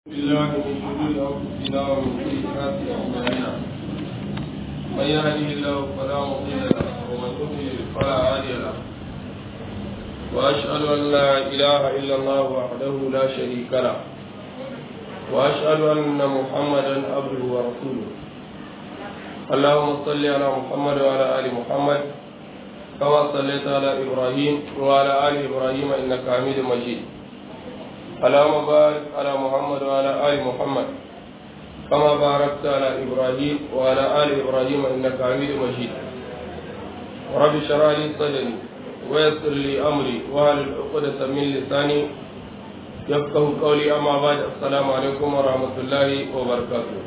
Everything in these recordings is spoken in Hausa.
بالله من شرور انفسنا ومن سيئات اعمالنا من يهده الله فلا مضل له ومن يضلل فلا هادي له واشهد ان لا اله الا الله وحده لا شريك له واشهد ان محمدا عبده ورسوله اللهم صل على محمد وعلى ال محمد كما صليت على ابراهيم وعلى ال ابراهيم انك حميد مجيد اللهم بارك على محمد وعلى آل محمد كما باركت على إبراهيم وعلى آل إبراهيم إنك حميد مجيد رب اشرح لي صدري ويسر لي أمري واهل عقدة من لساني يفقه قولي أما بعد السلام عليكم ورحمة الله وبركاته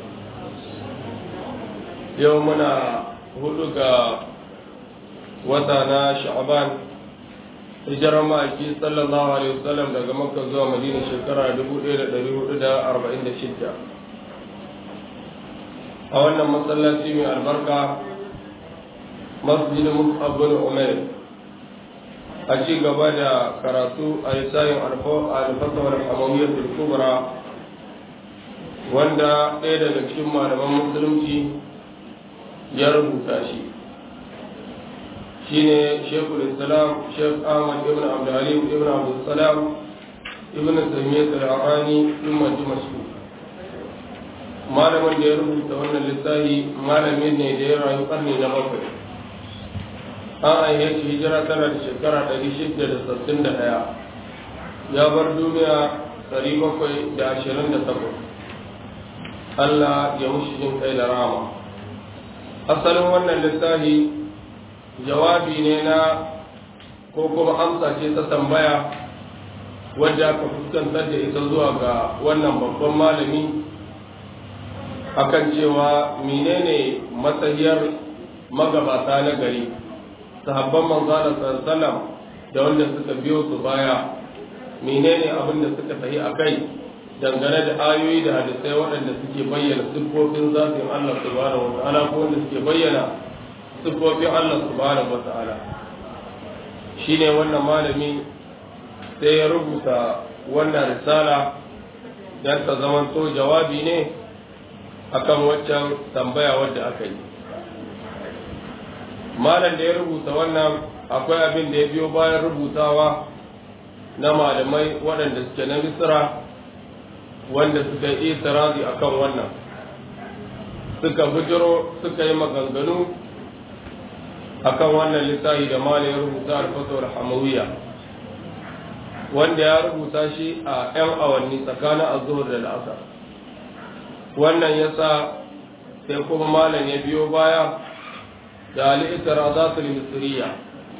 يومنا هدوك وتانا شعبان hijirar ma'aiki sallallahu alaihi wasallam daga makka zuwa madina shekara 1446 a wannan masallaci mai albarka masjidin mus'ab bin umair a ci gaba da karatu a lisayin alfasawar hamawiyyar kubra wanda ɗaya daga cikin malaman musulunci ya rubuta shi shine shekul islam shek ahmad ibn abdulhalim ibn abdulsalam ibn taymiyyah al-arani ibn dimashq malamin da ya rubuta wannan littafi malamin ne da ya rayu karni na bakwai an aihe shi hijira tana da shekara 661 ya bar duniya 728 Allah ya mushi jin kai da rama asalin wannan littafi jawabi ne na ko kuma amsa ce ta tambaya wadda aka fuskantar da ita zuwa ga wannan babban malami akan cewa menene matsayiyar magabata na gari sahabban manzana sallam da wanda suka biyo su baya menene abin da suka tafi a kai dangane da ayoyi da hadisai waɗanda suke bayyana siffofin zafin Allah subhanahu wa ta'ala ko wanda suke bayyana siffofin Allah subhanahu wata'ala shi ne wannan malami sai ya rubuta wannan risala don ta zamanto jawabi ne akan waccan tambaya wadda aka yi malam da ya rubuta wannan akwai abin da ya biyo bayan rubutawa na malamai waɗanda suke na misira wanda suka yi itirazi akan wannan suka bujiro suka yi maganganu akan wannan littafi da mala ya rubuta alfasar hamawiya wanda ya rubuta shi a 'yan awanni tsakanin azuhur da la'asar wannan ya sa sai kuma malam ya biyo baya da al'itar azatul misriya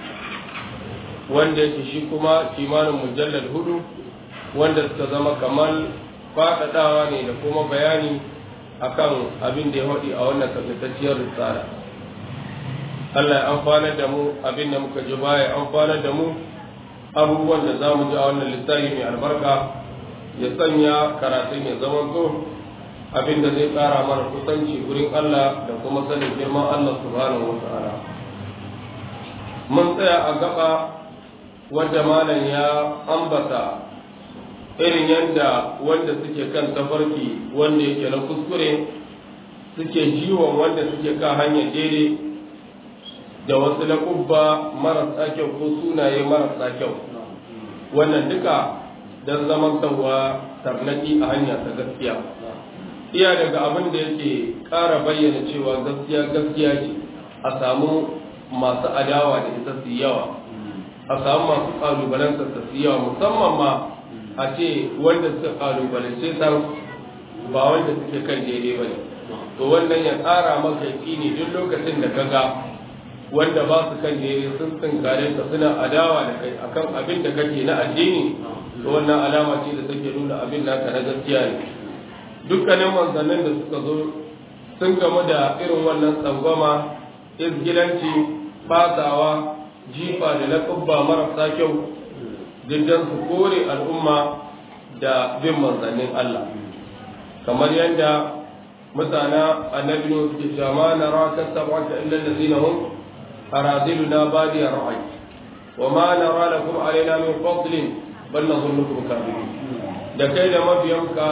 wanda yake shi kuma kimanin mujallar hudu wanda suka zama kamar faɗaɗawa ne da kuma bayani akan abin da ya haɗi a wannan takaitacciyar risala Allah ya amfanar da mu abin da muka ji baya amfanar da mu abubuwan da za mu ji a wannan littafi mai albarka ya sanya karatun ya zama so abin da zai ƙara mana kusanci wurin Allah da kuma sanin girman Allah subhanahu wa ta'ala mun tsaya a gaba wadda malam ya ambata irin yadda wanda suke kan tafarki wanda yake na kuskure suke jiwon wanda suke kan hanyar daidai da wasu laƙubba marasa kyau ko sunaye marasa kyau wannan duka don zaman sauwa tarnaki a hanya ta gaskiya iya daga abin da yake ƙara bayyana cewa gaskiya gaskiya ce a samu masu adawa da ita su yawa a samu masu ƙalubalansa su yawa musamman ma a ce wanda suka ƙalubalance ta ba wanda suke kan daidai ba ne to wannan ya ƙara maka ne duk lokacin da ka ga wanda ba su kan daidai sun tunkare ka suna adawa da kai akan abin da kake na addini to wannan alama ce da take nuna abin naka na gaskiya ne dukkanin manzannin da suka zo sun gamu da irin wannan tsangwama izgilanci fasawa jifa da laƙubba marasa kyau diddan su kore al'umma da bin manzannin Allah kamar yadda mutana annabi ne suke cewa ma nara kasabaka illa allazina hum أراذلنا بادي الرأي وما نرى لكم علينا من فضل بل نظنكم كاذبين da kai da mabiyanka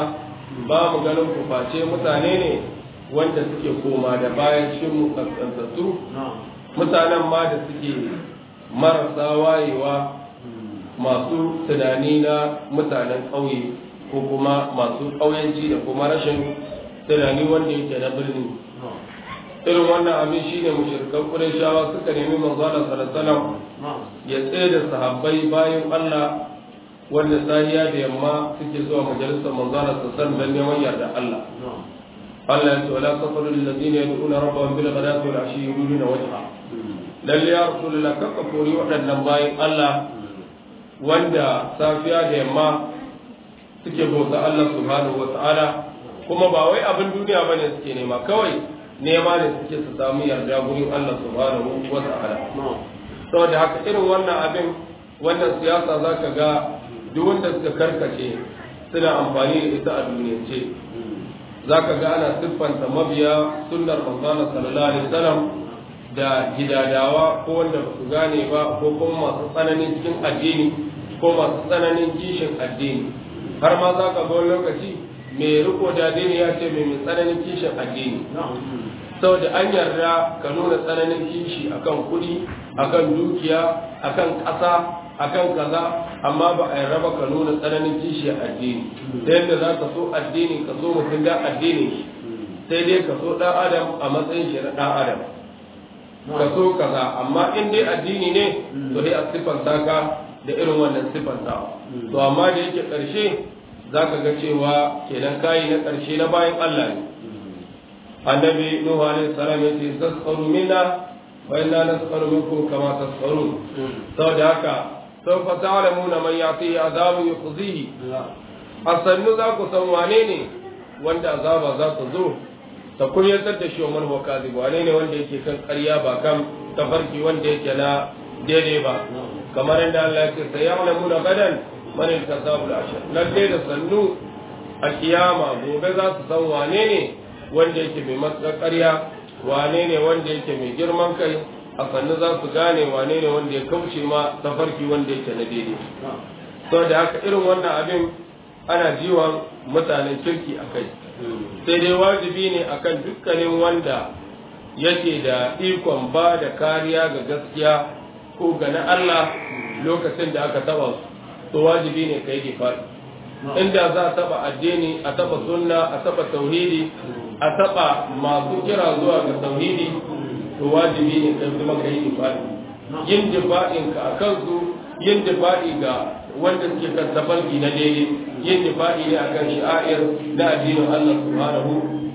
ba mu ganin ku face mutane ne wanda suke koma da bayan cikin mu kaskantattu mutanen ma da suke marasa wayewa masu tunani na mutanen ƙauye ko kuma masu ƙauyenci da kuma rashin tunani wanda yake na birni irin wannan abin shine mushrikan Qurayshawa suka nemi manzo Allah sallallahu ya tsaye da sahabbai bayan Allah wanda sahiya da yamma suke zuwa majalisar manzo Allah sallallahu alaihi neman yarda Allah Allah ya ce wala tasalu lil ladina yad'una rabbahum bil ghadati wal ashi yuriduna wajha lalle ya rasulullah kaka kori waɗannan bayan Allah wanda safiya da yamma suke bauta Allah subhanahu wa ta'ala kuma ba wai abin duniya bane suke nema kawai nema ne suke su samu yarda gurin Allah subhanahu wa ta'ala saboda haka irin wannan abin wannan siyasa zaka ga duk wanda suka karkace suna amfani da ita a duniyance zaka ga ana siffanta mabiya sunnar manzon sallallahu alaihi wasallam da gidadawa ko wanda ba su gane ba ko kuma masu tsananin cikin addini ko masu tsananin kishin addini har ma za ka ga wani lokaci mai riko da addini ya ce mai tsananin kishin addini saboda an yarda ka nuna tsananin kishi akan kuɗi akan dukiya akan ƙasa akan kaza amma ba a yarda ba ka nuna tsananin kishi a addini ta yadda za ka so addini ka so mutum da addini sai dai ka so ɗan adam a matsayin shi na ɗan adam ka so kaza amma in dai addini ne to dai a siffanta ka da irin wannan siffantawa to amma da yake ƙarshe za ka ga cewa kenan kayi na ƙarshe na bayan Allah ne annabi nuhu alaihi salam ya ce tasqaru minna wa inna nasqaru minkum kama tasqarun saboda haka sawfa ta'lamuna man ya'tihi azabun yukhzihi asannu za ku san wane ne wanda azaba za ta zo ta kunyatar da shi wa man huwa kadhib wane ne wanda yake kan ƙarya ba kan tafarki wanda yake na daidai ba kamar yadda Allah ya ce sayalamuna gadan man al-kazabul ashar lalle da sannu a kiyama gobe za su san wane ne wanda yake mai matsar ƙarya wane ne wanda yake mai girman kai a sannu za su gane wane ne wanda ya kauce ma tafarki wanda yake na daidai sau da haka irin wannan abin ana jiwon mutanen kirki a kai sai dai wajibi ne akan dukkanin wanda yake da ikon ba da kariya ga gaskiya ko ga na Allah lokacin da aka taba su to wajibi ne kai difa'i inda za a taba addini a taba sunna a taba tauhidi a taba masu kira zuwa ga tauhidi to wajibi ne kai kuma kai difa'i yin difa'in ka akan su yin difa'i ga wanda suke kan tafarki na daidai yin difa'i ne akan shi'air na addinin Allah subhanahu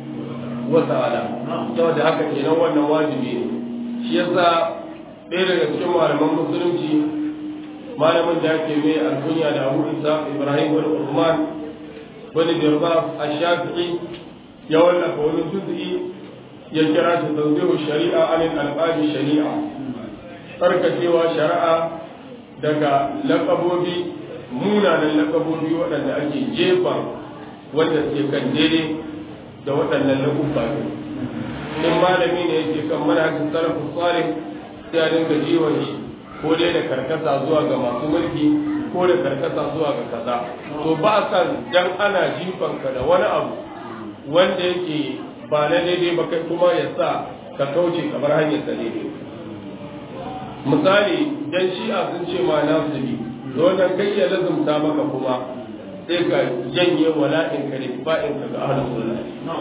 wa ta'ala saboda haka kenan wannan wajibi ne shi yasa ɗaya daga cikin malaman musulunci malamin da ake mai alkunya da abu isa ibrahim wani usman wani birba a shafi'i ya wallafa wani juz'i ya kira shi tanzihu shari'a anil alqabi shari'a tsarkakewa shari'a daga lakabobi munanan lakabobi waɗanda ake jefa wanda suke kan daidai da waɗannan lakubba in malami ne yake kan manhajin salafus salih sai a dinga jiwon shi ko dai da karkata zuwa ga masu mulki ko da karkata zuwa ga kaza to ba san dan ana jifanka da wani abu wanda yake ba na daidai ba kai kuma ya sa ka kauce kamar hanyar ta daidai misali dan shi'a sun ce ma na zubi da wannan kai ya lazumta maka kuma sai ka janye wala'in ka da ba'in ka ga ahlus sunna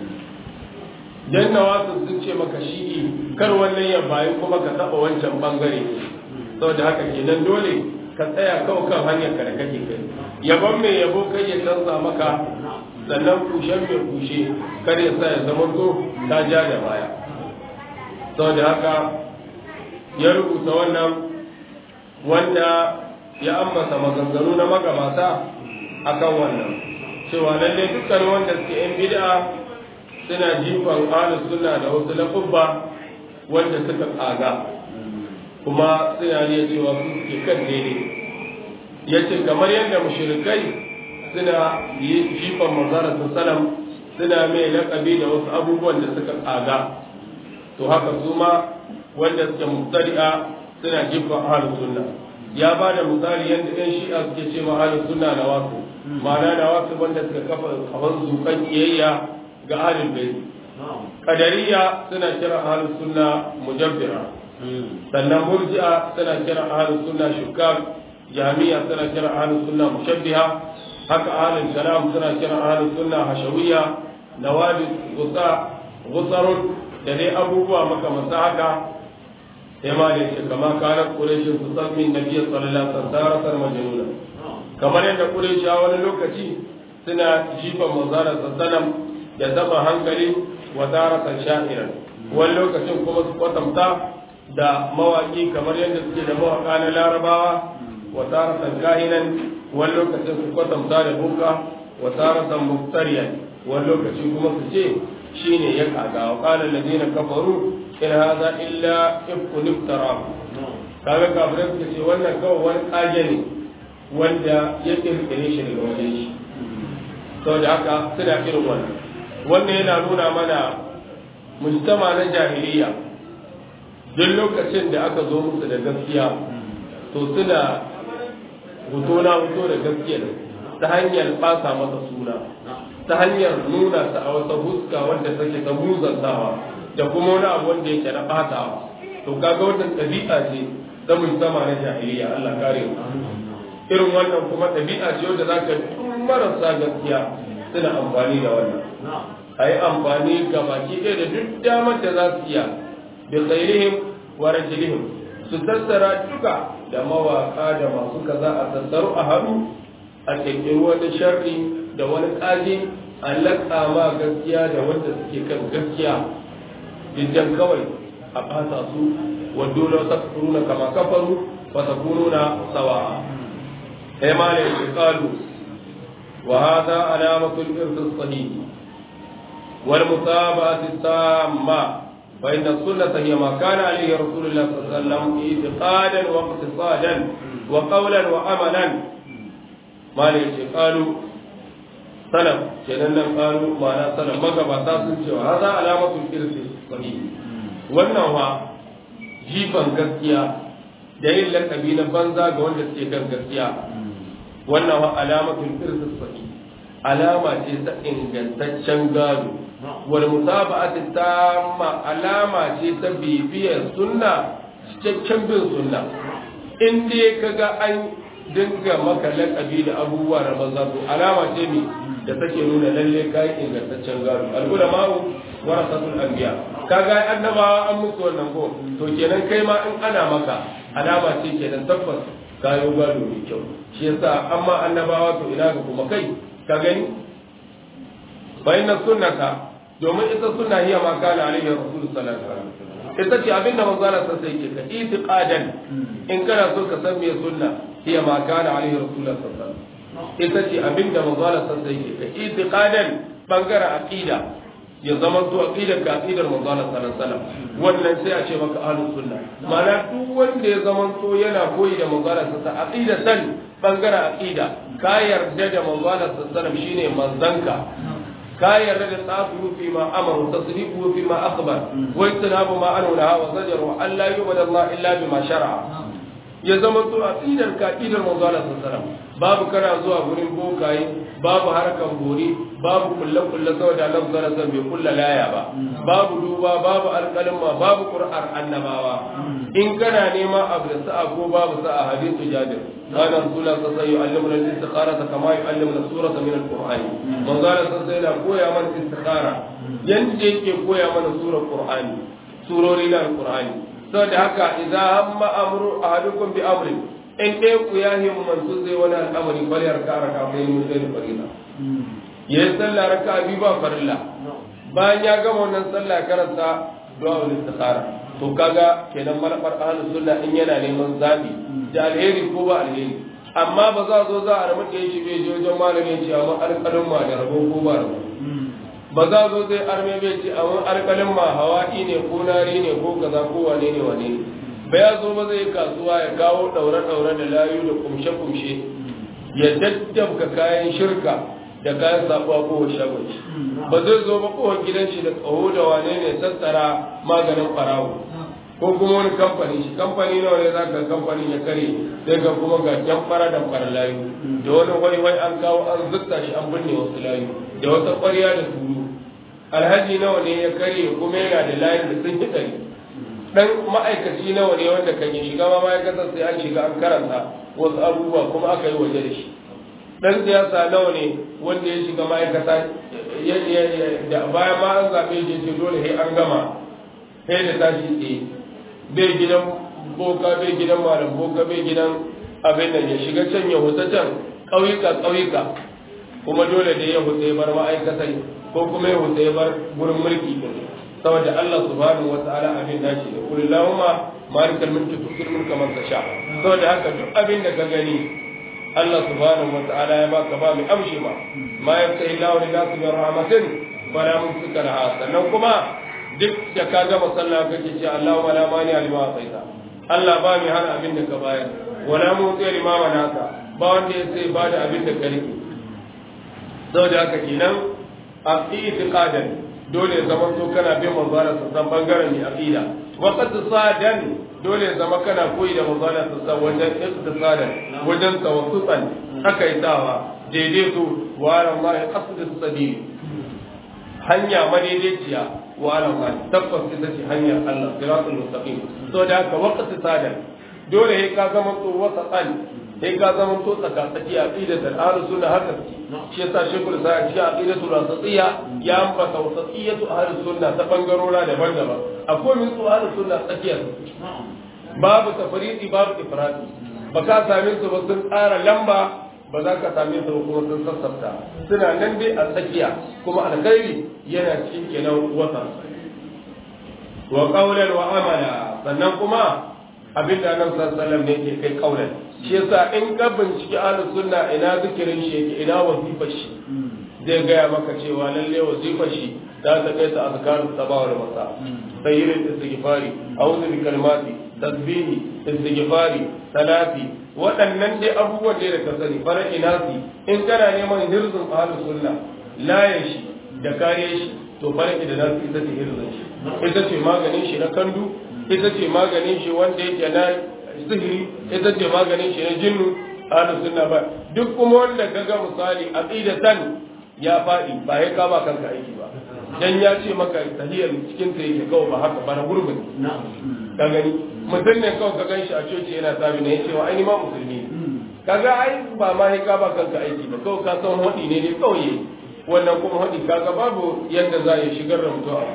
dan nawasu sun ce maka shi'i kar wannan ya bayi kuma ka taba wancan bangare saboda haka kenan dole ka tsaya kawai kan hanyar ka da kake kai yabon mai yabo kai ya canza maka sannan kushen mai kushe kar ya sa ya zama to ta ja da baya saboda haka ya rubuta wannan wanda ya ambata maganganu na magabata akan wannan cewa lalle dukkan wanda suke yan bid'a suna jifan ahlus sunna da wasu lafubba wanda suka tsaga kuma suna ne cewa su suke kan daidai ya ce kamar yadda mushrikai suna yi jifan manzara salam suna mai laƙabi da wasu abubuwan da suka tsaga to haka su ma wanda suke mubtadi'a suna jifan ahlus sunna ya ba da misali yadda ɗan shi'a suke ce ma ahlus sunna na wasu ma'ana na wasu wanda suka kafa kawan zukan iyayya ga ahlul bayt qadariya suna kira ahlus sunna mujabbira sannan murji'a suna kira ahlus sunna shukak jami'a suna kira ahlus sunna mushabbiha haka ahlul kalam suna kira ahlus sunna hashawiyya nawadi gusa gusarun da dai abubuwa makamanta haka sai ma ne ce kama kanar ƙureshin su san min nabi sallallahu alaihi wasallam majnuna kamar yadda ƙureshi a wani lokaci suna jifan manzara sallam da zama hankali wa daratan sha'iran wani lokacin kuma su kwatanta da mawaki kamar yadda suke da mawaka na larabawa wa daratan kahinan wani lokacin su kwatanta da buka wa daratan muftariyan wani lokaci kuma su ce shine ya kaga wa qala alladhina kafaru in hadha illa ifkun iftara kaga kafirai suka ce wannan kawai wani kage ne wanda ya kirkire shi daga wajen shi saboda haka suna irin wannan wannan yana nuna mana mujtama na jahiliya duk lokacin da aka zo musu da gaskiya to suna hoto na hoto da gaskiya ta hanyar ɓata masa suna ta hanyar nuna ta a wata huska wanda take ta muzantawa da kuma wani abu wanda yake na ɓatawa to kaga wannan ɗabi'a ce ta mujtama na jahiliya Allah kare mu irin wannan kuma ɗabi'a ce wanda zaka marasa gaskiya suna amfani da wannan a yi amfani ga baki ɗaya da duk damar da za su iya bi khairihim wa rajulihim su tattara duka da mawaka da masu kaza a tattaru a haɗu a kirkiri wani sharri da wani ƙaji a laƙa ma gaskiya da wanda suke kan gaskiya jijjan kawai a ɓata su wa dole ta kuruna kama kafaru wa ta kununa sawa'a sai ma ne shi kalu wa hada alamatul irtis sahihi والمتابعة التامة فإن السنة هي ما كان عليه رسول الله صلى الله عليه وسلم اعتقادا واقتصادا وقولا وعملا ما ليش قالوا سلف كنن قالوا ما لا سلف ما قبطا سنشوا هذا علامة الإرث الصحيح wannan wa jifan gaskiya da yin lakabi na banza ga wanda suke kan gaskiya wannan wa alamatul irsi sahih alama ce ta ingantaccen gado wal mutaba'ati tamma alama ce ta bibiyar sunna cikakken bin sunna in dai kaga an dinga maka lakabi da abubuwa na banza to alama ce ne da take nuna lalle kai ingantaccen gado al ulama'u warasatul anbiya kaga annabawa an musu wannan ko to kenan kai ma in ana maka alama ce kenan tabbas kayo gado mai kyau shi yasa amma annabawa to ina ga kuma kai ka gani bayan sunnata domin ita sunna hiya ma kana alaihi rasul sallallahu alaihi wasallam ita ce abinda manzo Allah sai yake ka itiqadan in kana so ka san me sunna hiya ma kana alaihi rasul sallallahu alaihi wasallam ita ce abinda manzo Allah sai yake ka itiqadan bangaren aqida ya zama to aqidar ka aqidar manzo Allah sallallahu alaihi wasallam wannan sai a ce maka ahlus sunna ma'ana duk wanda ya zama to yana koyi da manzo Allah sallallahu alaihi aqidatan bangaren aqida ka yarda da manzo Allah sallallahu alaihi wasallam shine manzanka ka yarda da tsafu fi ma amaru tasrifu fi ma akhbar wa istinabu ma anu laha wa zajaru an la yubada Allah illa bima shar'a ya zama to aqidar ka aqidar manzo Allah sallallahu alaihi wasallam babu kana zuwa gurin bokaye babu harkan bori babu kulle kulle saboda Allah sallallahu alaihi wasallam bai kulla laya ba babu duba babu alƙalma babu qur'an annabawa in kana nema abu da sa'a ko babu sa'a hadithu jabir kana rasulullah sallallahu alaihi wasallam yu'allimuna al-istikhara kama yu'allimuna surata min al-qur'ani manzo Allah sallallahu alaihi wasallam koya mana istikhara yanda yake koya mana surar qur'ani surori na al-qur'ani saboda haka idza hamma amru ahadukum bi amrin in ɗaya ku ya himu mantu zai wani al'amari kwaliyar ka raka mai mun zai farilla ya yi sallah raka biyu ba farilla bayan ya gama wannan sallah karanta du'a ul istikhara to kaga kenan malabar ahlus sunna in yana neman zabi da alheri ko ba alheri amma ba za zo za a rabu da shi bai je wajen malamin ce amma alƙalin ma da rabo ko ba rabo ba za zo zai arme bai ce amma alƙalin ma hawa'i ne ko nari ne ko kaza ko wane ne wane ne ba ya zo ba zai kasuwa ya kawo ɗaure-ɗaure da layu da kumshe-kumshe ya daddabka kayan shirka da kayan sabuwa ko shagon shi ba zai zo ba kowar gidan shi da tsawo da wane ne tattara maganin farawo ko kuma wani kamfani shi kamfani nawa ne za ka kamfani ya kare sai ga kuma ga can fara da fara layu da wani wai wai an kawo an zutta shi an binne wasu layu da wata ƙwarya da turu alhaji nawa ne ya kare kuma yana da layin da sun ɗari dan ma'aikaci nawa ne wanda kan yi shiga ma ma'aikatar sai an shiga an karanta wasu abubuwa kuma aka yi waje da shi dan siyasa nawa ne wanda ya shiga ma'aikata da bayan ma an zaɓe shi ce dole sai an gama sai da tashi tsaye bai gidan boka bai gidan malam boka bai gidan abin nan ya shiga can ya huta can ƙauyuka ƙauyuka kuma dole da ya huta ya bar ma'aikatai ko kuma ya huta ya bar gurin mulki din saboda Allah subhanahu wa ta'ala abin da shi da kullu lahumma malikal mulki tu'til mulka man tasha saboda haka duk abin da ka gani Allah subhanahu wa ta'ala ya baka ba mai amshi ma ma yaftahi Allahu lin nasi min rahmatin fala mumsika laha sannan kuma duk da ka gama sallah kake ce Allahumma la mani alima asaita Allah ba mai hana abin da ka bayar wala mutsi lima manaka ba wanda ya sai ba da abin da ka rike saboda haka kenan a itiqadan dole ya zama to kana bin manzara sassan bangaren mai aqida wa sadan dole ya zama kana koyi da manzara sassan wajen iqtisadan wajen tawassutan takaitawa daidaito wa ala ma qasd sabil hanya madaidaiciya wa ala ma tabbas ita ce hanyar Allah siratul mustaqim so da haka waqti sadan dole sai ka zama to wasatan sai ka zama to tsaka tsaki aqidatul ahlus sunna haka shi yasa shekul sa shi aqidatul wasatiyya ya ambata wasatiyyatu ahlus sunna ta bangarora daban-daban akwai min su ahlus sunna tsakiya babu tafridi babu ifradi ba ka same su ba sun tsara lamba ba za ka same su ba kuma sun sassafta suna nan dai a tsakiya kuma alkhairi yana cikin kenan wata wa qawlan wa amala sannan kuma abinda annabi sallallahu alaihi wasallam ne ke kai qawlan shi yasa in ka binciki ahlus sunna ina zikirin shi yake ina wazifar shi zai gaya maka cewa lalle wazifar shi za ta kai ta azkaru sabawa da masa sayyirin istighfari a'udhu bi kalimati tasbihi istighfari salati waɗannan dai abubuwan da ka sani fara inasi in kana neman hirzun ahlus sunna layan shi da kare shi to fara da nasu ita ce hirzun shi ita ce maganin shi na kandu ita ce maganin shi wanda yake na sihiri ita ce maganin shi na jinnu ahlus sunna ba duk kuma wanda kaga misali aqidatan ya faɗi ba ya kama kanka aiki ba dan ya ce maka tahiyar cikin ta yake kawai ba haka ba na gurbin ka gani mutum ne kawai ka ganshi a coci yana sabi ne ya ce wa ai ma musulmi kaga ai ba ma ya kama kanka aiki ba kawai ka san hadi ne ne kawai wannan kuma hadi kaga babu yadda za ya shigar da mutum a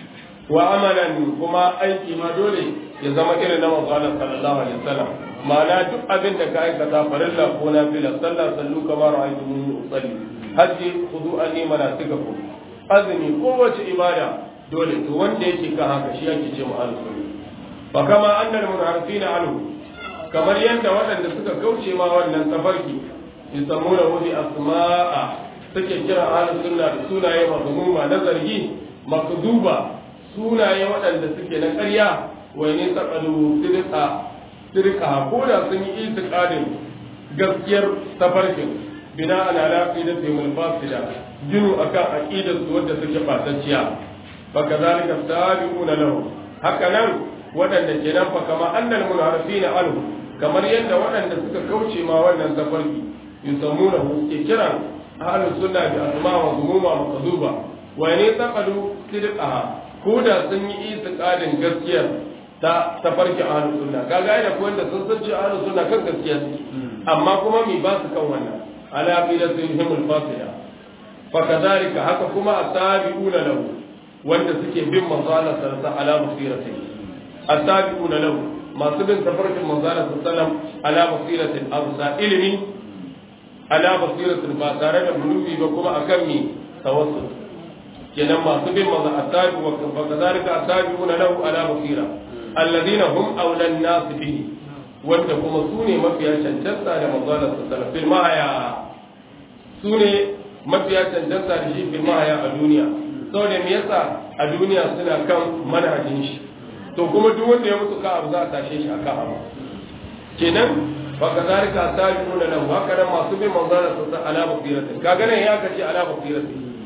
wa amalan kuma aiki ma dole ya zama irin na manzo Allah sallallahu alaihi wasallam ma'ana duk abin da ka aikata farilla ko nafila sallah sallu kama ra'aytumuni usalli hajji khudu anni manasikakum azumi kowace ibada dole to wanda yake kan haka shi yake ce mu alsunni fa kama annal munharifina anhu kamar yadda waɗanda suka kauce ma wannan tafarki yusammuna hu bi asma'a suke kira ahlus sunna da sunaye mazmuma na zargi makduba sunaye waɗanda suke na ƙarya wai ne taqalu sirqa sirqa ko da sun yi itiqadin gaskiyar tafarkin bina ala aqidatihim al-fasida jinu akan aqidar su wadda suke fatacciya fa kadhalika tabi'una lahu haka nan wadanda kenan fa kama annal munharifina anhu kamar yadda wadanda suka kauce ma wannan tafarki yusammuna hu ke kiran ahlus sunna bi asma wa zumuma maqduba wa ne taqalu sidqaha ko da sun yi itiqadin gaskiyar ta tafarki ahlus sunna kaga da ko wanda sun san cewa ahlus sunna kan gaskiya amma kuma mi ba su kan wannan على عقيدتهم الفاصلة فكذلك هكا كما التابعون له وانت سكي بن مزالة سلسة على بصيرته التابعون له ما سبن تفرق مزالة سلسة على بصيرة أرسى علمي على بصيرة فاتارة بلوغي وكما أكمي توسط kenan masu bin maza attabi wa kadhalika attabi'una lahu ala basira alladhina hum awla an-nas bihi wanda kuma su ne mafiya cancanta da manzalar sallallahu fil mahaya su ne mafiya cancanta da shi fil mahaya a duniya saboda me yasa a duniya suna kan manhajin shi to kuma duk wanda ya mutu ka abu za a tashe shi akan abu kenan fa kadhalika attabi'una lahu haka nan masu bin manzalar sallallahu ala basiratin kaga nan ya kace ala basiratin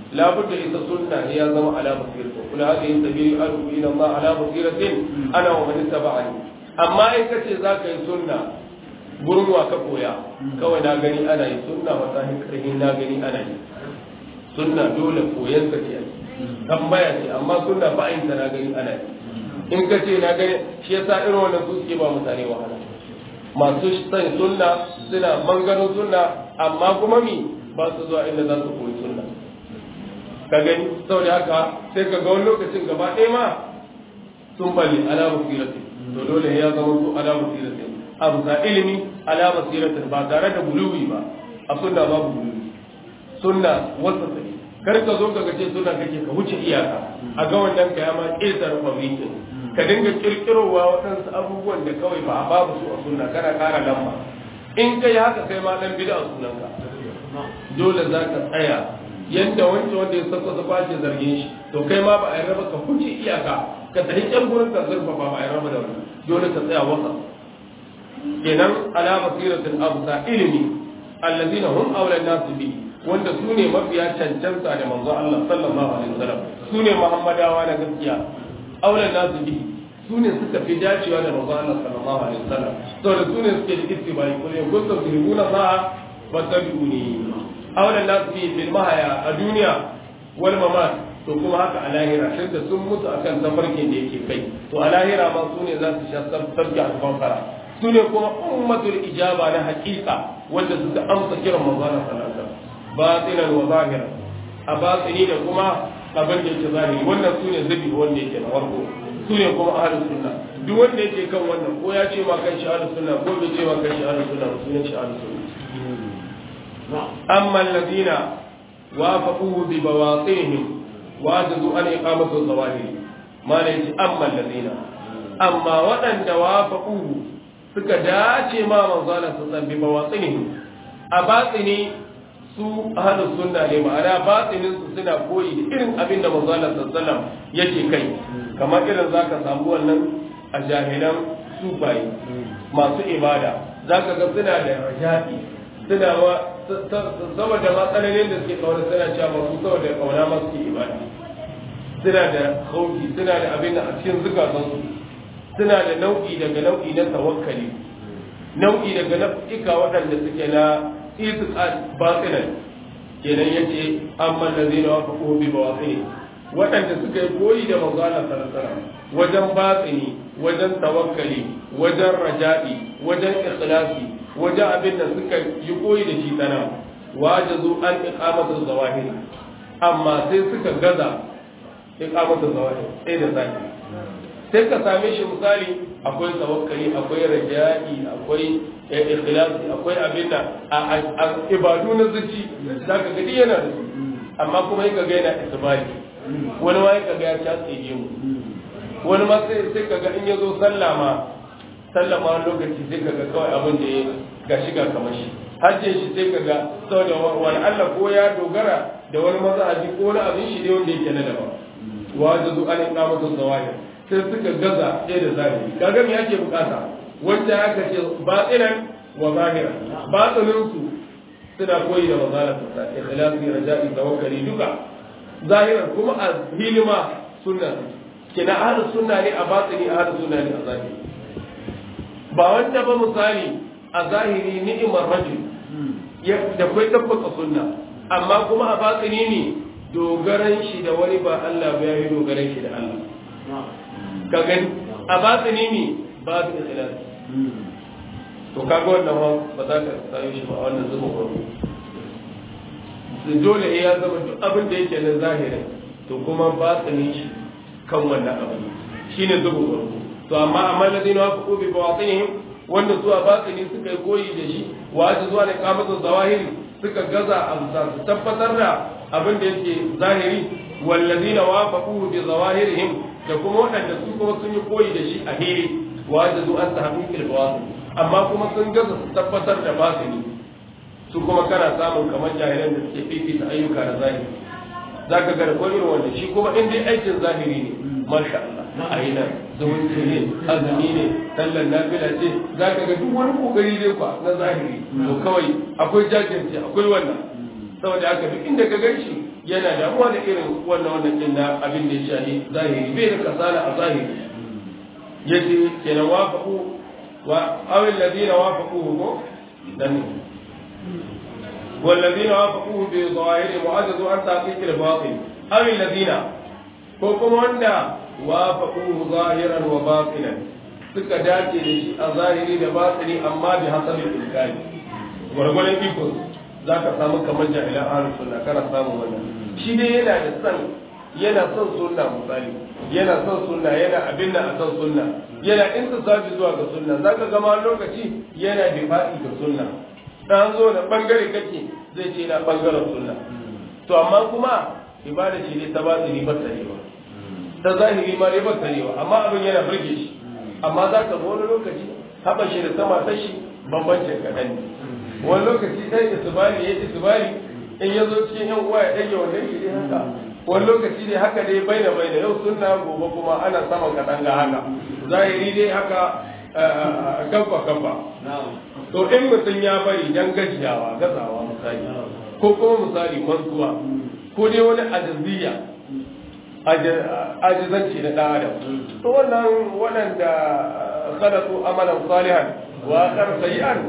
labudda ita sunna ne ya zama ala basiratin kula hadhihi sabili adu ila Allah ala basiratin ana wa man ittaba'ani amma in kace zaka yi sunna gurin wa ka koya kawai na gani ana yi sunna wata karhin na gani ana yi sunna dole koyan ka ce tambaya ce amma sunna ba yin na gani ana yi in ka ce na gani shi yasa irin wannan su suke ba mutane wahala masu san sunna suna mangano sunna amma kuma mi ba su zuwa inda za su koyi sunna ka gani saboda haka sai ka ga wani lokacin gaba ɗaya ma sun bali ala basiratin to dole ya zama su ala basiratin a bisa ilimi ala basiratin ba tare da buluwi ba a sunna babu buluwi sunna wasa sai kar ka zo ka gace sunna kake ka wuce iyaka a ga wannan ka ya ma ƙetar fabrikin ka dinga kirkirowa waɗansu abubuwan da kawai ba a babu su a sunna kana ƙara lamba in kai haka kai ma dan bid'a sunanka dole za ka tsaya yadda wancan wanda ya sassa su kwace zargin shi to kai ma ba a yi raba ka huce iyaka ka tafi can gurin ka zurfa ba ba a yi raba da wannan dole ka tsaya wasa kenan ala basiratin abusa ilimi allazina hum awlan nasu bi wanda su ne mafiya cancanta da manzo Allah sallallahu alaihi wasallam su ne muhammadawa na gaskiya awlan nasu bi su ne suka fi dacewa da manzo Allah sallallahu alaihi wasallam saboda su ne suke da ittibai kullum kuntum tuhibuna sa'a fattabi'uni aulan nasu fi fil mahaya a duniya wal mamat to kuma haka a lahira sai da sun mutu akan tafarkin da yake kai to a lahira ma su ne za su sha sarki a kafara su ne kuma ummatul ijaba na haƙiƙa wanda suka amsa kiran manzon sallallahu alaihi wasallam batinan wa zahira a batini da kuma abin da yake zahiri wannan su ne zabi wanda yake na farko su ne kuma ahlus sunna duk wanda yake kan wannan ko ya ce ma kan shi ahlus sunna ko bai ce ma kan shi ahlus sunna su ne shi ahlus sunna أما الذين وافقوه ببواطنهم وعجزوا عن إقامة الظواهر ما ليس أما الذين أما وأن وافقوه suka dace ma manzana su san bi bawatsinihim a batsini su ahlus sunna ne ma'ana batsinin su suna koyi da irin abin da manzana sallallahu yake kai kamar irin zaka samu wannan a jahilan sufayi masu ibada zaka ga suna da raja'i suna wa saboda matsalolin da suke kauna suna cewa ba su saboda kauna ma suke ibada suna da hauki suna da abin da a cikin zukatansu suna da nau'i daga nau'i na tawakkali nau'i daga nau'ika waɗanda suke na itiqad batinan kenan yace amma allazina wafaqu bi bawaqi waɗanda suka yi koyi da manzo Allah sallallahu alaihi wajen batini wajen tawakkali wajen raja'i wajen ikhlasi wajen abin da suka yi koyi da shi sana wajazu an iqamatu zawahir amma sai suka gaza iqamatu zawahir sai da zaki sai ka same shi misali akwai tawakkali akwai raja'i akwai ikhlasi akwai abin da a ibadu na zuci zaka ga yana da su amma kuma yaka ga yana isbali wani ma yaka ga ya ta tsige mu wani ma sai sai kaga in yazo sallah ma sallah ma lokaci sai kaga kawai abin da ya ga shiga kamar shi hajjin shi sai kaga saboda wani Allah ko ya dogara da wani mazhabi ko wani abin shi ne wanda yake na daban wajizu an iqamatu zawahir sai suka gaza ɗaya da zahiri kaga me yake bukata wanda aka ce batinan wa zahira batinin su suna koyi da mazala ta ikhlasi raja'i tawakkali duka zahiran kuma a hilima sunna kina ahlus sunna ne a batini ahlus sunna ne a zahiri ba wanda ba misali a zahiri ni'imar rajul da kai tabbata sunna amma kuma a batini ne dogaran shi da wani ba Allah ba yayi dogaran shi da Allah ka gani a batini ne babu ikhlas to kaga wannan ma ba za ka sayo shi ba a wannan zuba ko dole ya zama duk abin da yake na zahirin to kuma batini shi kan wannan abin shine zuba ko to amma amma ladina wa fuqu bi bawatinihim wanda zuwa batini suka yi koyi da shi wa ta zuwa da kamatu zawahiri suka gaza a su tabbatar da abin da yake zahiri wallazina wafaqu bi zawahirihim da kuma waɗanda su kuma sun yi koyi da shi a hiri wa ta zuwa an tahqiqil bawatin amma kuma sun gaza su tabbatar da batini su kuma kana samun kamar jahilan da suke fifita ayyuka da zahiri zaka ga da irin wanda shi kuma in dai aikin zahiri ne masha Allah a yi nan zumunci ne azumi ne sallar nafila ce za ka ga duk wani kokari dai kwa na zahiri to kawai akwai jajirce akwai wannan saboda haka duk inda ka gan shi yana damuwa da irin wannan wannan din na abin da ya shahi zahiri bai da kasala a zahiri yace kenan wafaqu wa awil ladina wafaquhu ko dan والذين وافقوه بظاهر معزز عن تحقيق الباطل أو الذين كوكم وندا وافقوه ظاهرا وباطنا suka dace da shi a zahiri da batini amma bi hasabin ilkani gwargwadon iko za ka samu kamar jahilan ahlus sunna kana samun wannan shi dai yana da san yana son sunna misali yana son sunna yana abin da a son sunna yana intisabi zuwa ga sunna zaka ga ma lokaci yana difa'i ga sunna dan zo da bangare kake zai ce na bangaren sunna to amma kuma ibada ce ne ta batini ba tarewa ta zahiri ma dai ba tarewa amma abin yana burge shi amma za ka wani lokaci haɓa shi da sama ta shi bambancin kaɗan ne wani lokaci ɗan isbali ya isbali in ya zo cikin yan uwa ya ɗage wannan shi dai haka wani lokaci dai haka dai baina baina yau sunna gobe kuma ana saman kaɗan ga haka zahiri dai haka kafa kafa to in mutum ya bari dan gajiyawa gazawa misali ko kuma misali mantuwa ko dai wani ajaziyya ajizanci na ɗan adam to wannan waɗanda sadatu amalan salihan wa akar sayyi'an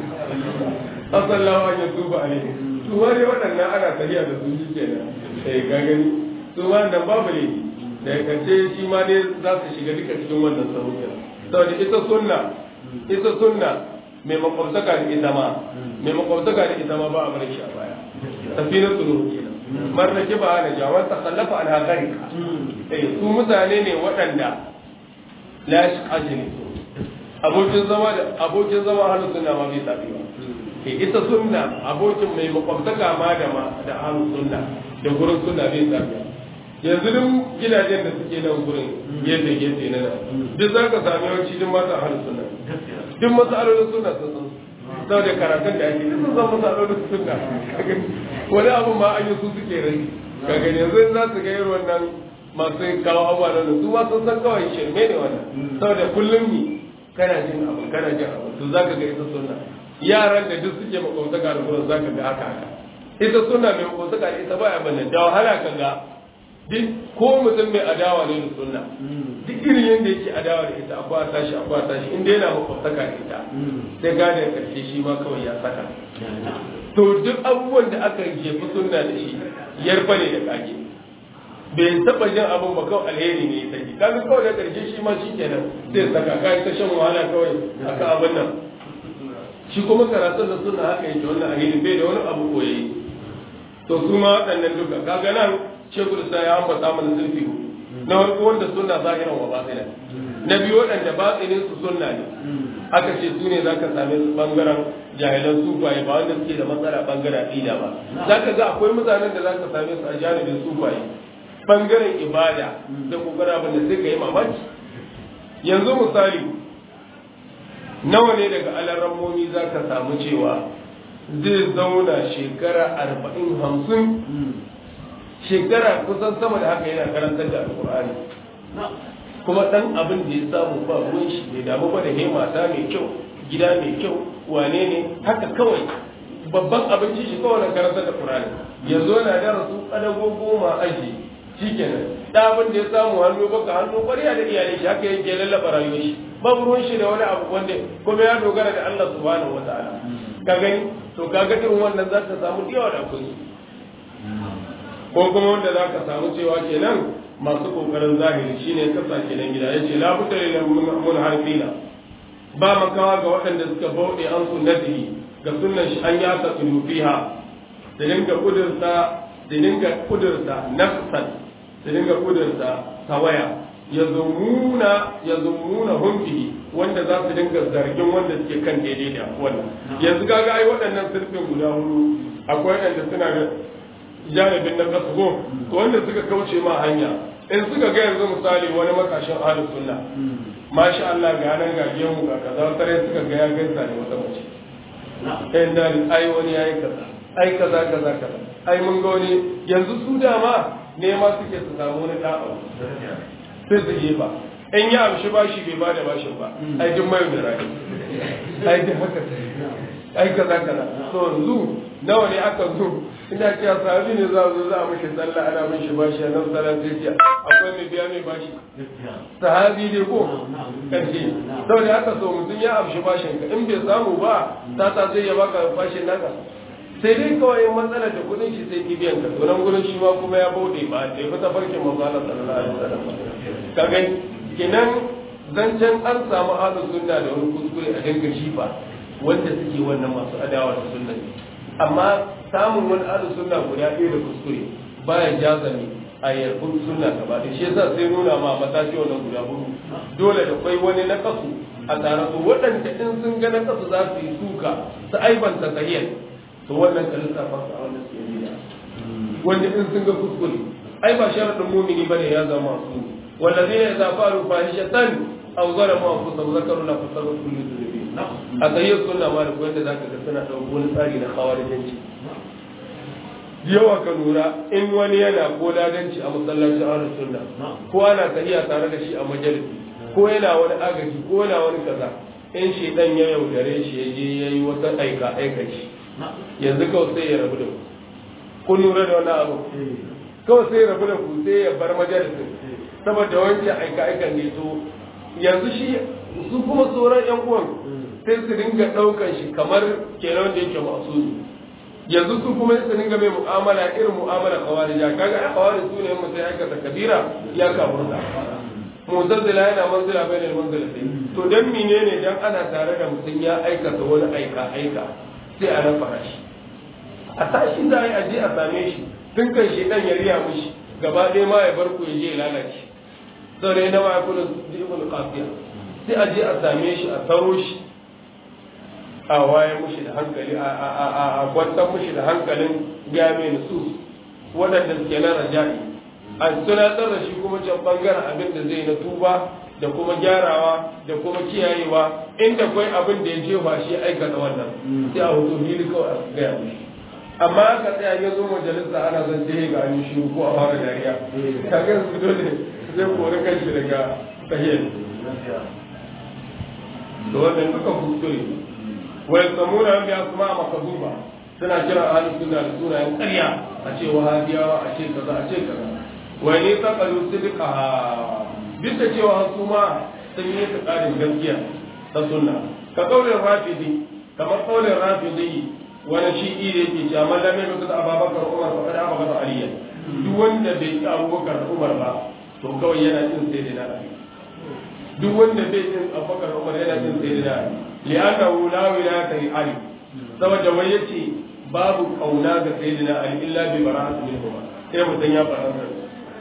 asallahu an yatuba alaihi to wani waɗannan ana tafiya da su kenan sai ka gani to wannan babu ne da kace shi ma dai za su shiga duka cikin wannan sahuya saboda ita sunna ita sunna mai makwabtaka da ita ma mai makwabtaka da ita ma ba a bar shi a baya safina tsoro kenan man rake ba na jawan ta kallafa an hakari eh su mutane ne waɗanda la shi ajini abokin zama da abokin zama halu sunna ma bai tafi ba eh ita sunna abokin mai makwabtaka ma da ma da halu sunna da gurin sunna bai tafi yanzu duk gidajen da suke nan gurin gefe gefe na nan duk za ka sami yawanci duk masu halu sunna duk matsalolin sunna sun san saboda karatun da ake sun san matsalolin sunna wani abu ma an yi su suke rai ka gani yanzu za su ga irin wannan masu kawo abuwa nan su ma sun san kawai shirme ne wannan saboda kullum ni kana jin abu kana jin abu to zaka ga ita sunna yaran da duk suke makwabtaka da gurin zaka ga haka haka ita sunna mai makwabtaka da ita baya bane da wahala ka ga duk ko mutum mai adawa ne da sunna duk irin yadda yake adawa da ita akwai tashi akwai tashi inda yana makwabtaka da ita sai gane karshe shi ma kawai ya saka to duk abubuwan da aka jefi sunna da shi yarfa ne da kage bai taba jin abin ba kawai alheri ne ya saki kaga kawai da karshe shi ma shi kenan sai saka kai ta shan wahala kawai aka abin nan shi kuma karatun da sunna haka yake wannan alheri bai da wani abu koyi to su ma waɗannan duka kaga nan shekul sa ya ambata mana zurfi na farko wanda sunna zahiran wa batina na biyu waɗanda batinin su sunna ne aka ce su ne zaka same su bangaren jahilan sufaye ba wanda suke da matsala bangaren aqida ba zaka ga akwai mutanen da zaka same su a janibin sufaye bangaren ibada da kokarin abin da sai ka yi mamaki yanzu misali nawa ne daga alarammomi za ka samu cewa zai zauna shekara arba'in hamsin shekara kusan sama da haka yana karantar da alkur'ani kuma dan abin da ya samu ba ruwan shi bai damu ba da mata mai kyau gida mai kyau wane ne haka kawai babban abinci shi kawai na karantar da qur'ani yanzu yana da rasu kadago goma aji shikenan da abin da ya samu hannu baka hannu ƙwarya da iyalai shi haka yake lallaba rayuwar shi babu ruwan shi da wani abu wanda kuma ya dogara da Allah subhanahu wataala ka gani to kaga irin wannan za ka samu yawa da kuɗi ko kuma wanda za ka samu cewa kenan masu kokarin zahiri shine kasa kenan gida yace la budda lil munharifina ba makawa ga waɗanda suka bauɗe an sunnatihi ga sunnan shi an yasa fiha da dinga kudurta da dinga kudurta nafsan da dinga kudurta tawaya ya zumuna ya zumuna humbihi wanda za su dinga zargin wanda suke kan daidai da wannan yanzu kaga ai waɗannan sirfin guda hudu akwai waɗanda suna da janibin na kasgo to wanda suka kauce ma hanya in suka ga yanzu misali wani makashin ahlus sunna masha Allah ga nan ga gemu ga kaza tare suka ga ya gaisa ne wata mace kai da ai wani yayi kaza ai kaza kaza kaza ai mun ga wani yanzu su dama nema suke su samu wani da'a sai su yi ba in ya amshi bashi bai bada bashin ba ai duk mai da rai ai duk haka ai kaza kaza to yanzu nawa ne aka zo ina cewa sahabi ne za zo za a mishi sallah ana mishi bashi nan sallah sai ce akwai mai biya mai bashi sahabi ne ko karshe saboda haka so mutum ya amshi bashin ka in bai samu ba ta ta zai ya baka bashin naka sai dai kawai matsalar da kudin shi sai kibiyan ka to nan gurin shi ma kuma ya bauɗe ba da ya fita farkin manzo Allah sallallahu alaihi wasallam ka gani kenan zancen an samu ahlus sunna da wani kuskure a dinga shifa wanda suke wannan masu adawa da sunna amma samun wani ahlus sunna guda ɗaya da kuskure baya jazami a yarbun sunna gaba da shi yasa sai nuna ma matashi wannan guda hudu dole da kwai wani na kasu a tare su waɗanda in sun ga na kasu za su yi suka su aibanta sahiyar to wannan ka lissafa su a wannan suke nuna wanda in sun ga kuskure ai ba sharadin mumini bane ya zama su wallazina idza faru fahishatan aw zalamu anfusahum zakaru la fasaru kullu dhunubi a sayyid sunna ma da wanda zaka ga suna dauko wani tsari na khawarijanci yawa ka lura in wani yana ko ladanci a masallacin ahlus sunna ko ana tahiya tare da shi a majalisi ko yana wani agaji ko yana wani kaza in shi dan ya yaudare shi ya je yayi wata aika aikaci yanzu kawai sai ya rabu da ku kun lura da wani abu kawai sai ya rabu da ku sai ya bar majalisin saboda wancan aika aikan ne to yanzu shi su kuma sauran yan uwan sai su dinga daukan shi kamar kenan da yake masu yanzu su kuma su dinga mai mu'amala irin mu'amala kawarija kaga ai kawarij su ne mutum ya aikata kabira ya kafurta muzazzila yana manzila bai da manzila to dan menene dan ana tare da mutum ya aikata wani aika aika sai a rafa shi a tashi za a yi aje a same shi tun kan shi dan ya riya mishi gaba ɗaya ma ya bar ku ya je ya lalace sau da yana ma ya kula ibn qafiya sai a je a same shi a taro shi a waye mushi da hankali a kwantar mushi da hankalin game nusus waɗanda suke na raja'i a tunatar da shi kuma can bangaren abin da zai na tuba da kuma gyarawa da kuma kiyayewa inda kwai abin da ya jefa shi aikata wannan sai a hoto fili kawai a gaya mushi amma aka tsaya ya zo majalisa ana zan je ga an shi ko a fara dariya kaga su dole zai kori kanshi daga tahiyar da wannan duka kuskure wai samuna an biya kuma makazuba suna kira ahlus sunna da sunayen ƙarya a ce wahabiyawa a ce kaza a ce kaza wai ne ta kalu sidqa bisa cewa su ma sun yi ta ƙarin gaskiya ta sunna ka kaulin rafidi kamar kaulin rafidi wani shi'i da yake cewa man lam yakun ababakar umar fa kada abubakar aliya duk wanda bai ci abubakar umar ba to kawai yana cin sai da ali duk wanda bai cin abubakar umar yana cin sai da ali li'annahu la wilayata li ali saboda wai yace babu kauna ga sayyidina ali illa bi bara'ati minhu sai mutum ya fara da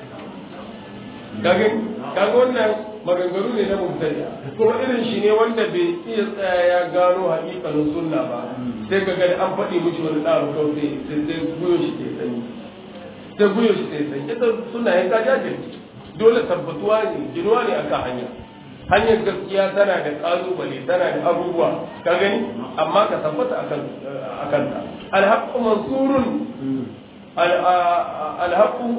kage kage wannan maganganu ne na mubtadi kuma irin shi ne wanda bai iya tsaya ya gano haƙiƙanin sunna ba sai ka gani an faɗi mishi wani ɗaro kawai sai sai guyo shi ke sanyi sai guyo shi ke sanyi ita suna yin ka jajirce dole tabbatuwa ne ginuwa ne akan hanya hanyar gaskiya tana da ƙalubale tana da abubuwa ka gani amma ka tabbata akan akan ta alhaqqu mansurun alhaqqu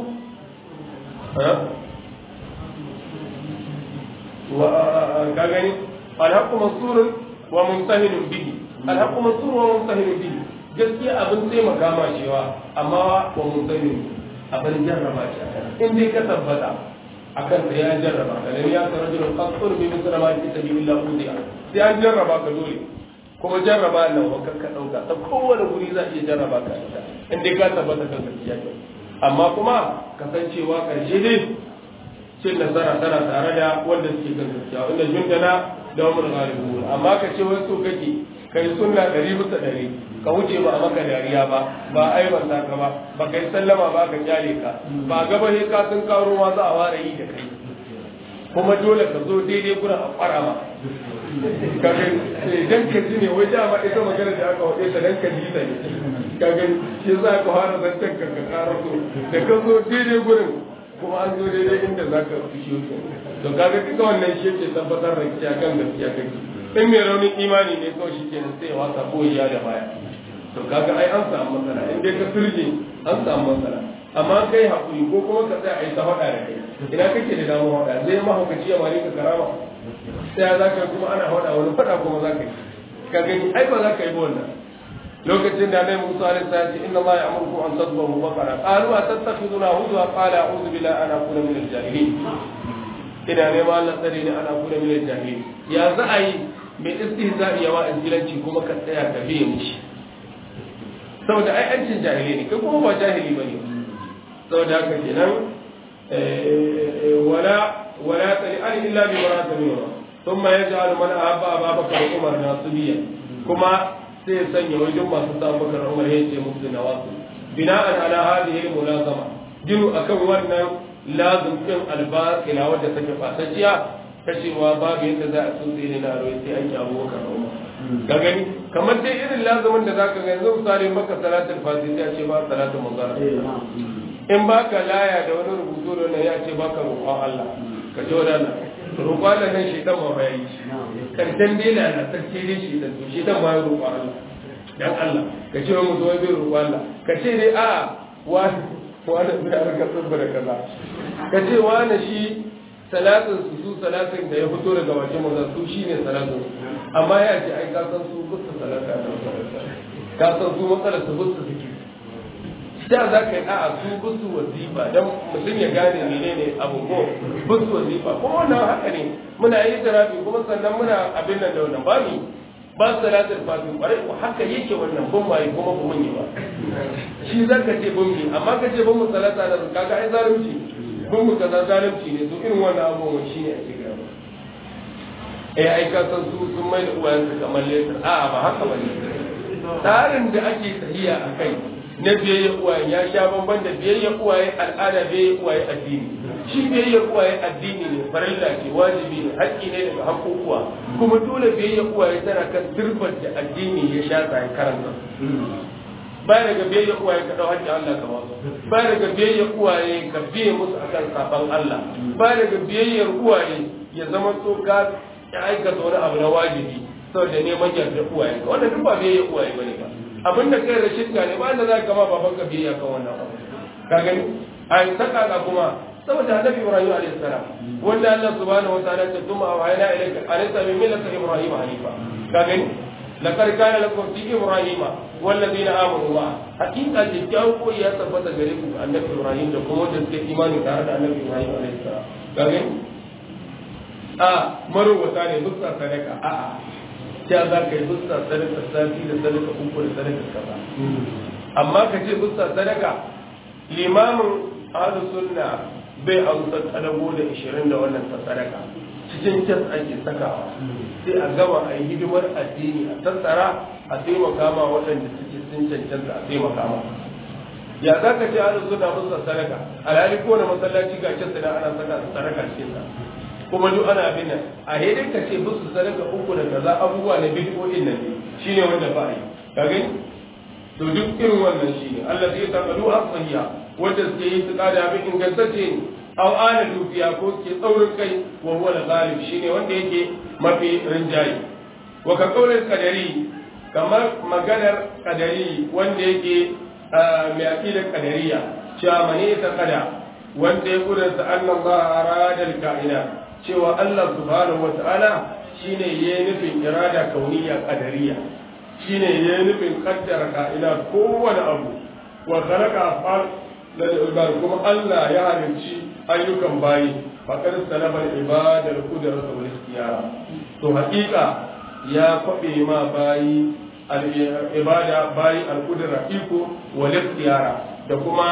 ka gani alhaqqu mansurun wa muntahinun bihi alhaqqu mansurun wa muntahinun bihi gaskiya abin taimaka ma cewa amma wa muntahinun abin jarraba shi in dai ka tabbata akan da ya jarraba ka dan ya tsara jin qasur bi misra ma fi sabilillah udiya sai an jarraba ka dole kuma jarraba nan wa ka dauka ta kowane guri za iya jarraba ka in dai ka tabbata kan gaskiya amma kuma kasancewa karshe dai cin nasara tana tare da wanda suke kan gaskiya wanda jundana da wamul ghalibun amma ka ce wai so kake kai sunna ɗari bisa ɗari ka wuce ba a maka dariya ba ba aibanta ka ba ba kai sallama ba ka kyale ka ba gaba ne ka sun karo ma za a ware yi da kai kuma dole ka zo daidai gurin a kwara ma ka ga dan ka ji ne wai dama ita magana da aka wade ta dan ka ji ta ne ka ga shi za ka fara zancen ka ka karo so da ka zo daidai gurin kuma an zo daidai inda za ka fushi to kaga duka wannan shi ke tabbatar da kiya kan gaskiya kake in mai raunin imani ne kawai shi kenan sai wasa ko ya da baya to kaga ai an samu matsala in dai ka turje an samu matsala amma kai hakuri ko kuma ka tsaya ai ta faɗa da kai ina kake da damar faɗa zai mahaukaci ya mare ka karama sai za ka kuma ana faɗa wani faɗa kuma za ka yi ka gani ai ba za ka yi ba wannan lokacin da Annabi Musa alaihi salam ya ce inna Allah ya'murukum an tadhbahu baqara qalu atattakhiduna huzwa qala a'udhu billahi an akuna min al-jahilin ina neman Allah tsare ni ana kuna min al-jahilin ya za a yi mai istihza'i yawa injilanci kuma ka tsaya ka biye mishi saboda ai ancin jahili ne kai kuma ba jahili bane saboda haka kenan wala wala tali an illa bi barata minhu thumma yaj'alu man ahabba ababaka wa umar nasibiya kuma sai ya sanya wajen masu sa bakar umar ya ce musu nawasu bina'an ala hadhihi al-mulazama jinu akan wannan lazim din albaqila wadda take fasashiya ta cewa babu yadda za a tsotse ne na rawai sai an yi abubakar umar ka gani kamar dai irin lazumin da zaka ga yanzu misali maka salatul fatiha ya ce ba salatul manzara in baka laya da wani rubutu da wannan ya ce baka roƙon Allah ka ji wadana roƙon Allah nan shi dan ma ba yi karshen dai na na sarki dai shi dan to shi dan ma ya roƙon Allah dan Allah ka ce wa mutum bai roƙon Allah ka ce dai a wani wani bai harka tsubbara kaza ka ce wani shi salatin su su salatin da ya fito daga wajen maza su shi ne salatin amma ya ce ai ka san su gusta salata da ka san su matsalar su gusta suke da za ka yi a'a su busu wazifa don mutum ya gane menene abu ko busu wazifa kuma wannan haka ne muna yi tarafi kuma sannan muna abin nan da wannan ba ni ba salatul fatiha kwarai ko haka yake wannan bin waye kuma ba mun yi ba shi za ka ce bin mi amma ka ce bin mu salata da kaga ai zalunci bin mu kaza zalunci ne to irin wannan abubuwan shi ne a cikin gaba eh ai ka san su sun mai da uwayensu kamar lesar a'a ba haka ba ne tsarin da ake tahiya a kai na biyayya uwaye ya sha bamban da biyayya uwaye al'ada biyayya uwaye addini shi biyayya uwaye addini ne farilla ce wajibi ne haƙƙi ne daga haƙƙoƙuwa kuma dole biyayya uwaye tana kan turbar da addini ya sha tsaye karanta ba daga biyayya uwaye ka dau haƙƙin Allah ka wasu ba daga biyayya uwaye ka biye musu akan saban Allah ba daga biyayyar uwaye ya zama to ka aikata wani abu na wajibi saboda neman yarda uwaye ka wannan duk ba biyayya uwaye bane ba abin da kai da shirka ne ba da za ka ma baban ka biyayya kan wannan abu ka gani a yi saka ka kuma saboda annabi ibrahim alayhi salam wanda Allah subhanahu wa ta'ala ta tuma wa ayna ilayka alaysa min millati ibrahim hanifa ka gani laqad kana lakum fi ibrahim والذين آمنوا معه حقيقة جاءوا ko ya tabbata gare ku annabi ibrahim da kuma wanda suke imani tare da annabi ibrahim alayhi salam ka gani a marowata ne duk sadaka a'a ya za ka yi busta sadaka sati da sadaka uku da sadaka kaza amma ka ce busta sadaka limamin ahlus sunna bai amsa kadago da 20 da wannan ta sadaka cikin cas ake sakawa sai a gama a yi hidimar addini a tattara a taimaka ma waɗanda suke sun cancanta a taimaka ma ya za ka ce ahlus sunna busta sadaka alhali ko na masallaci ga cas da ana saka sadaka cikin sa kuma duk ana abin nan a hedin ka ce musu sadaka uku da kaza abubuwa na bid'o'in nan ne shine wanda ba yi ka gani to duk irin wannan shine Allah zai ta kadu asfiya wanda suke yi su kada abin ingantacce ne aw ana dubiya ko ke tsaurin kai wa huwa al-ghalib shine wanda yake mafi rinjayi wa ka kaulin kadari kamar maganar kadari wanda yake mai aqidar kadariya cewa mane ta kada wanda ya kudurta annallaha arada al-kainat cewa Allah subhanahu wata'ala shine ya yi nufin irada kauniya kadariya shine ya yi nufin kaddara ka'ina kowane abu wa khalaqa afal da ibad kuma Allah ya halicci ayyukan bayi faqad salama ibadar qudrat wal ikhtiyara to haƙiƙa ya kwabe ma bayi al ibada bayi al qudra iko wal ikhtiyara da kuma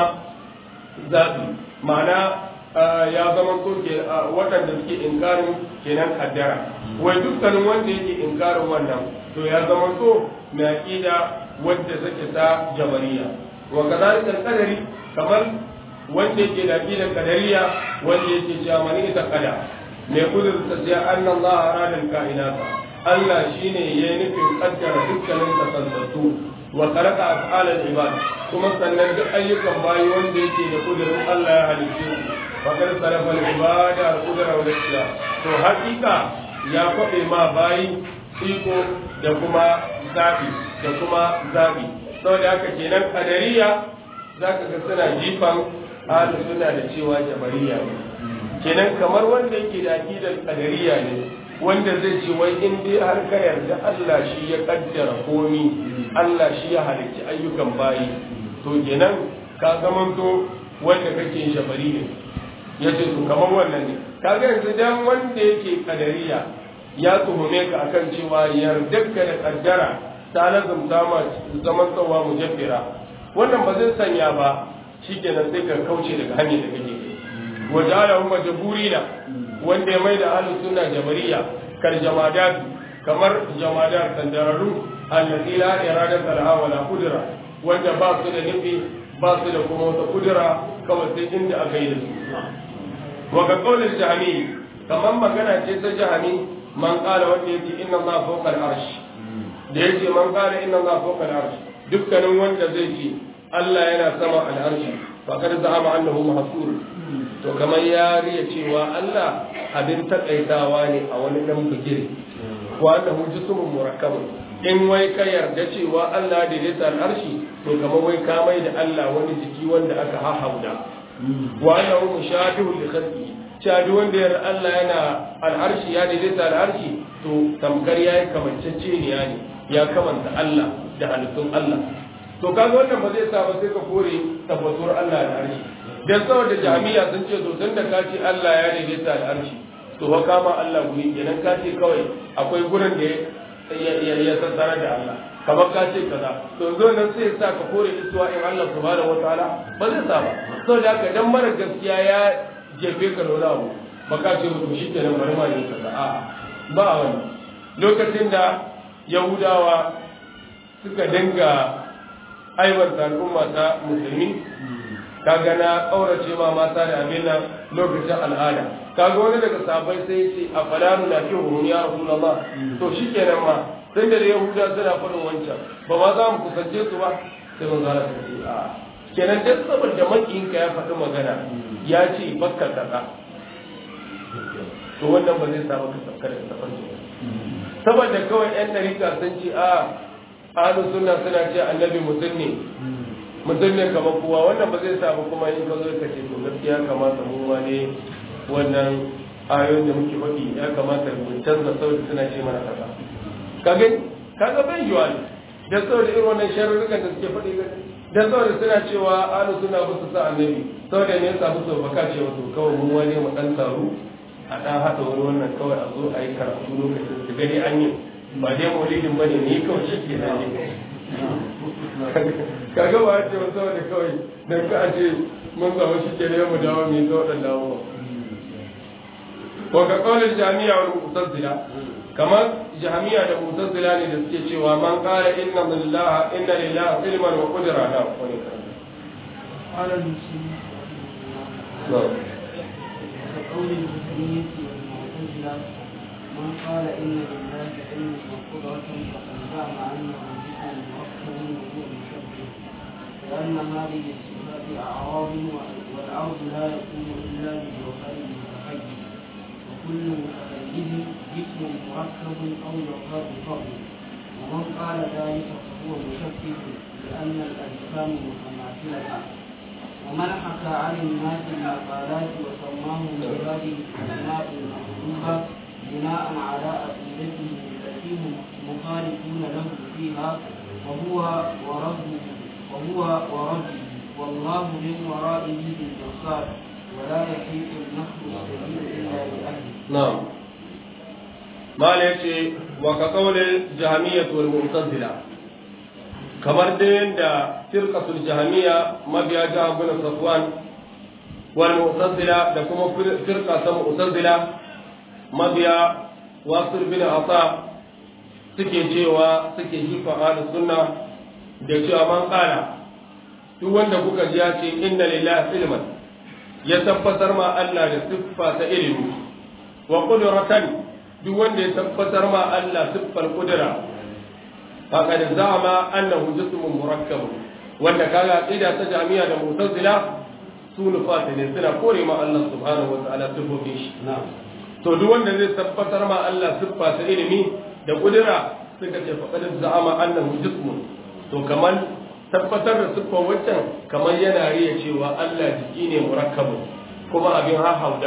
zabi ma'ana ya zama so ke waɗanda suke inkarin kenan kaddara wai dukkanin wanda yake inkarin wannan to ya zama so mai aqida wadda take ta jabariya wa kadhalika qadari kamar wanda yake da aqida qadariya wanda yake cewa mani ta qada mai kudurta sai anna Allah arada kainata Allah shine yayi nufin kaddara dukkanin kasantattu wa khalaqa af'al al-ibad kuma sannan duk ayyukan bayi wanda yake da kudurin Allah ya halicce su fakar sarrafa ibada al-qudra wal ikhlas to hakika ya kwabe ma bayi iko da kuma zabi da kuma zabi saboda haka kenan kadariya zaka ga suna jifan ahlus sunna da cewa jabariya ne kenan kamar wanda yake da aqidar kadariya ne wanda zai ce wai in dai har ka yarda Allah shi ya kaddara komi Allah shi ya halicci ayyukan bayi to kenan ka zamanto wanda kake yin shabari ne ya ce to kamar wannan ne kaga yanzu dan wanda yake kadariya ya tuhume ka akan cewa yardarka da kaddara ta lazumta ma zaman tsawa mujabbira wannan ba zai sanya ba shikenan sai ka kauce daga hanyar da kake wa ja'ala hum majburina wanda ya maida ahlus sunna jabariya kal jamadat kamar jamadat sandararu allati la iradata laha wa la qudra wanda ba su da nufi ba su da kuma wata kudura kawai sai inda aka yi da su wa ga qaulil jahmi kamar magana ce ta jahmi man qala wanda yake inna allaha fawqa al-arsh da yake man qala inna allaha fawqa al-arsh dukkanin wanda zai ce Allah yana sama al-arsh faqad za'ama annahu mahsur to kamar ya riya cewa Allah abin takaitawa ne a wani dan bigire wa annahu jismun murakkabun in wai ka yarda cewa Allah da ya al-arshi to kamar wai ka mai da Allah wani jiki wanda aka hahauda wa annahu mushabihu li khalqi cewa wanda yarda Allah yana al-arshi ya daidaita al-arshi to tamkar yayi kamancece ne yani ya kamanta Allah da halittun Allah to kaga wannan ba zai sa ba sai ka kore tabbatuwar Allah da arshi dan saboda jami'a sun ce to tunda ka ce Allah ya daidaita da arshi to fa kama Allah guri kenan ka ce kawai akwai gurin da ya ya sassara da Allah kamar ka ce kaza to zo nan sai sa ka kore isuwa in Allah subhanahu wataala ba zai sa ba saboda haka dan mara gaskiya ya jefe ka da abu ba ka ce to shi kenan bari ma yin kaza a'a ba wani lokacin da yahudawa suka dinga aiwata al'umma ta musulmi kaga na kaurace ma mata da abin nan lokacin al'ada kaga wani daga sahabbai sai ce a falaru na fi hurun ya rasulullah to shikenan ma sai da yahuda suna faɗin wancan ba ma za mu kusance su ba sai mun zara ta ce a kenan duk saboda makiyinka ya faɗi magana ya ce bakka kaza to wannan ba zai sa maka saukar da tafarki saboda kawai yan dariƙa sun ce a ahlus sunna suna ce annabi mutum ne mutum ne kamar kowa wannan ba zai sa ba kuma in ka zo ka ce to gaskiya kamata mu ma ne wannan ayoyin da muke faɗi ya kamata mu canza saboda suna ce mana kaza ka gani kaga bai yiwa ne da saboda irin wannan sharurrukan da suke faɗi da saboda suna cewa ahlus sunna ba su sa annabi saboda ne ya samu so baka ce wato kawai mu wani mu dan taru a ɗan haɗa wani wannan kawai a zo a yi karatu lokacin su gani an yi ba dai maulidin ba ne ni kawai shi ke nan ne kaga ba ce wasu wani kawai don ka ce mun zama shi ke ne mu dawo mai zo da dawo ko ka kawai jami'a wani mutazzila kamar jami'a da mutazzila ne da suke cewa man kara inna lillaha inna lillaha ilman wa qudra na wani قال المسلمين كقول الجهمية والمعتزلة من قال إن لله علما وقدرة فقد زعم أنه جسم مركب وهو مشبه لأن هذه الصفات أعراض والعرض لا يكون إلا بجوهر متحيز وكل متحيز جسم مركب أو جوهر فضل ومن قال ذلك فهو مشبه لأن الأجسام متماثلة ومن حكى عن الناس المقالات وسماهم بهذه الاسماء المحبوبه بناء على عقيدته التي هم مخالفون له فيها وهو وربه وهو وربه والله من ورائه بالبصار ولا يحيط النخل السبيل الا باهله. نعم ما ليش وكقول الجهمية والمعتزلة kamar da yadda firqatul jahmiya mabiya jihar bin safwan wal mu'tazila da kuma firqa ta mu'tazila mabiya wasul bin asa suke cewa suke jifa ahlus sunna da cewa man qala duk wanda kuka ji ya ce inna lillahi ilman ya tabbatar ma Allah da siffa ta ilimi wa qudratan duk wanda ya tabbatar ma Allah siffar qudra فقد زعم انه جسم مركب wanda kaga aqida ta jami'a da mu'tazila su nufata ne suna kore ma Allah subhanahu wataala sifofin shi to duk wanda zai tabbatar ma Allah siffa ta ilimi da kudura suka ce faqad za'ama annahu jismun to kamar tabbatar da siffar waccan kamar yana riya cewa Allah jiki ne murakkabu kuma abin hahaudawa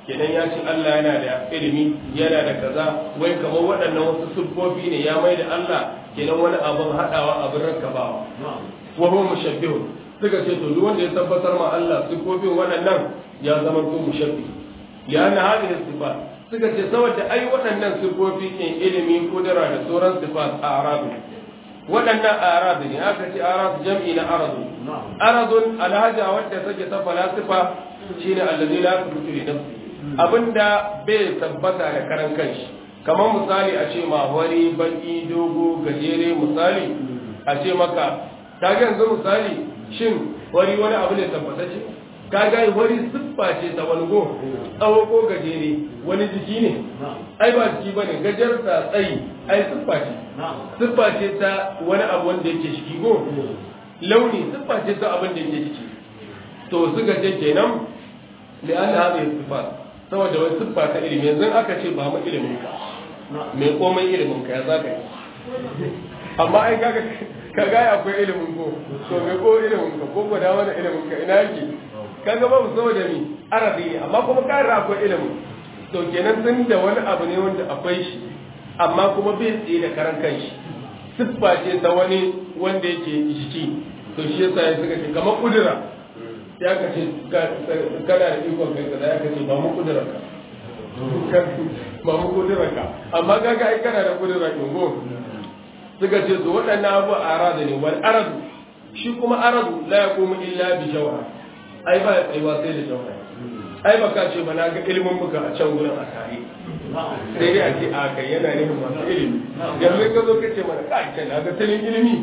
kenan ya ce Allah yana da ilimi yana da kaza wai kamar waɗannan wasu siffofi ne ya mai da Allah kenan wani abin haɗawa abin rakkabawa wa huwa mushabbihun suka ce to duk wanda ya tabbatar ma Allah siffofin waɗannan ya zama to mushabbih lianna hadhihi sifat suka ce saboda ai waɗannan siffofi ne ilimi kudura da sauran sifat a arabi waɗannan arabi ne aka ce arab jam'i na aradu aradun alhaja wadda take ta falasifa shine allazi la tubutu li nafsi abinda bai tabbata da karan kanshi kamar misali a ce ma wari baki dogo gajere misali a ce maka ta yanzu misali shin wari wani abu ne tabbatacce ka ga wani siffa ce ta wani go tsawo ko gajere wani jiki ne ai ba jiki bane gajarta tsayi ai siffa ce siffa ce ta wani abu wanda yake jiki go launi siffa ce ta abin da yake jiki to suka ce kenan da an haɗe siffa saboda wani siffa ta ilimi yanzu aka ce ba mu ilimin ka mai komai ilimin ka ya za ka yi amma ai kaga ka ga akwai ilimin ko to me ko ilimin ka ko gwada wani ilimin ka ina yake kaga babu saboda mi arabi ne amma kuma ka akwai ilimin to kenan sun da wani abu ne wanda akwai shi amma kuma bai tsaye da karan kanshi siffa ce ta wani wanda yake jiki to shi yasa ya suka ce kamar kudura ya ka ce kana da ikon kai kaza ya ka ce ba mu kudura ka ba mu kudura ka amma kaga ai kana da kudura kin go suka ce to waɗannan abu aradu ne wal aradu shi kuma aradu la yaqumu illa bi jawhar ai ba ya tsayuwa sai da jawhar ai ba ka ce ba na ga ilimin muka a can gurin a tare sai dai a ce a kai yana nufin masu ilimi yanzu ka zo ka ce mana ka ce na ga talin ilimi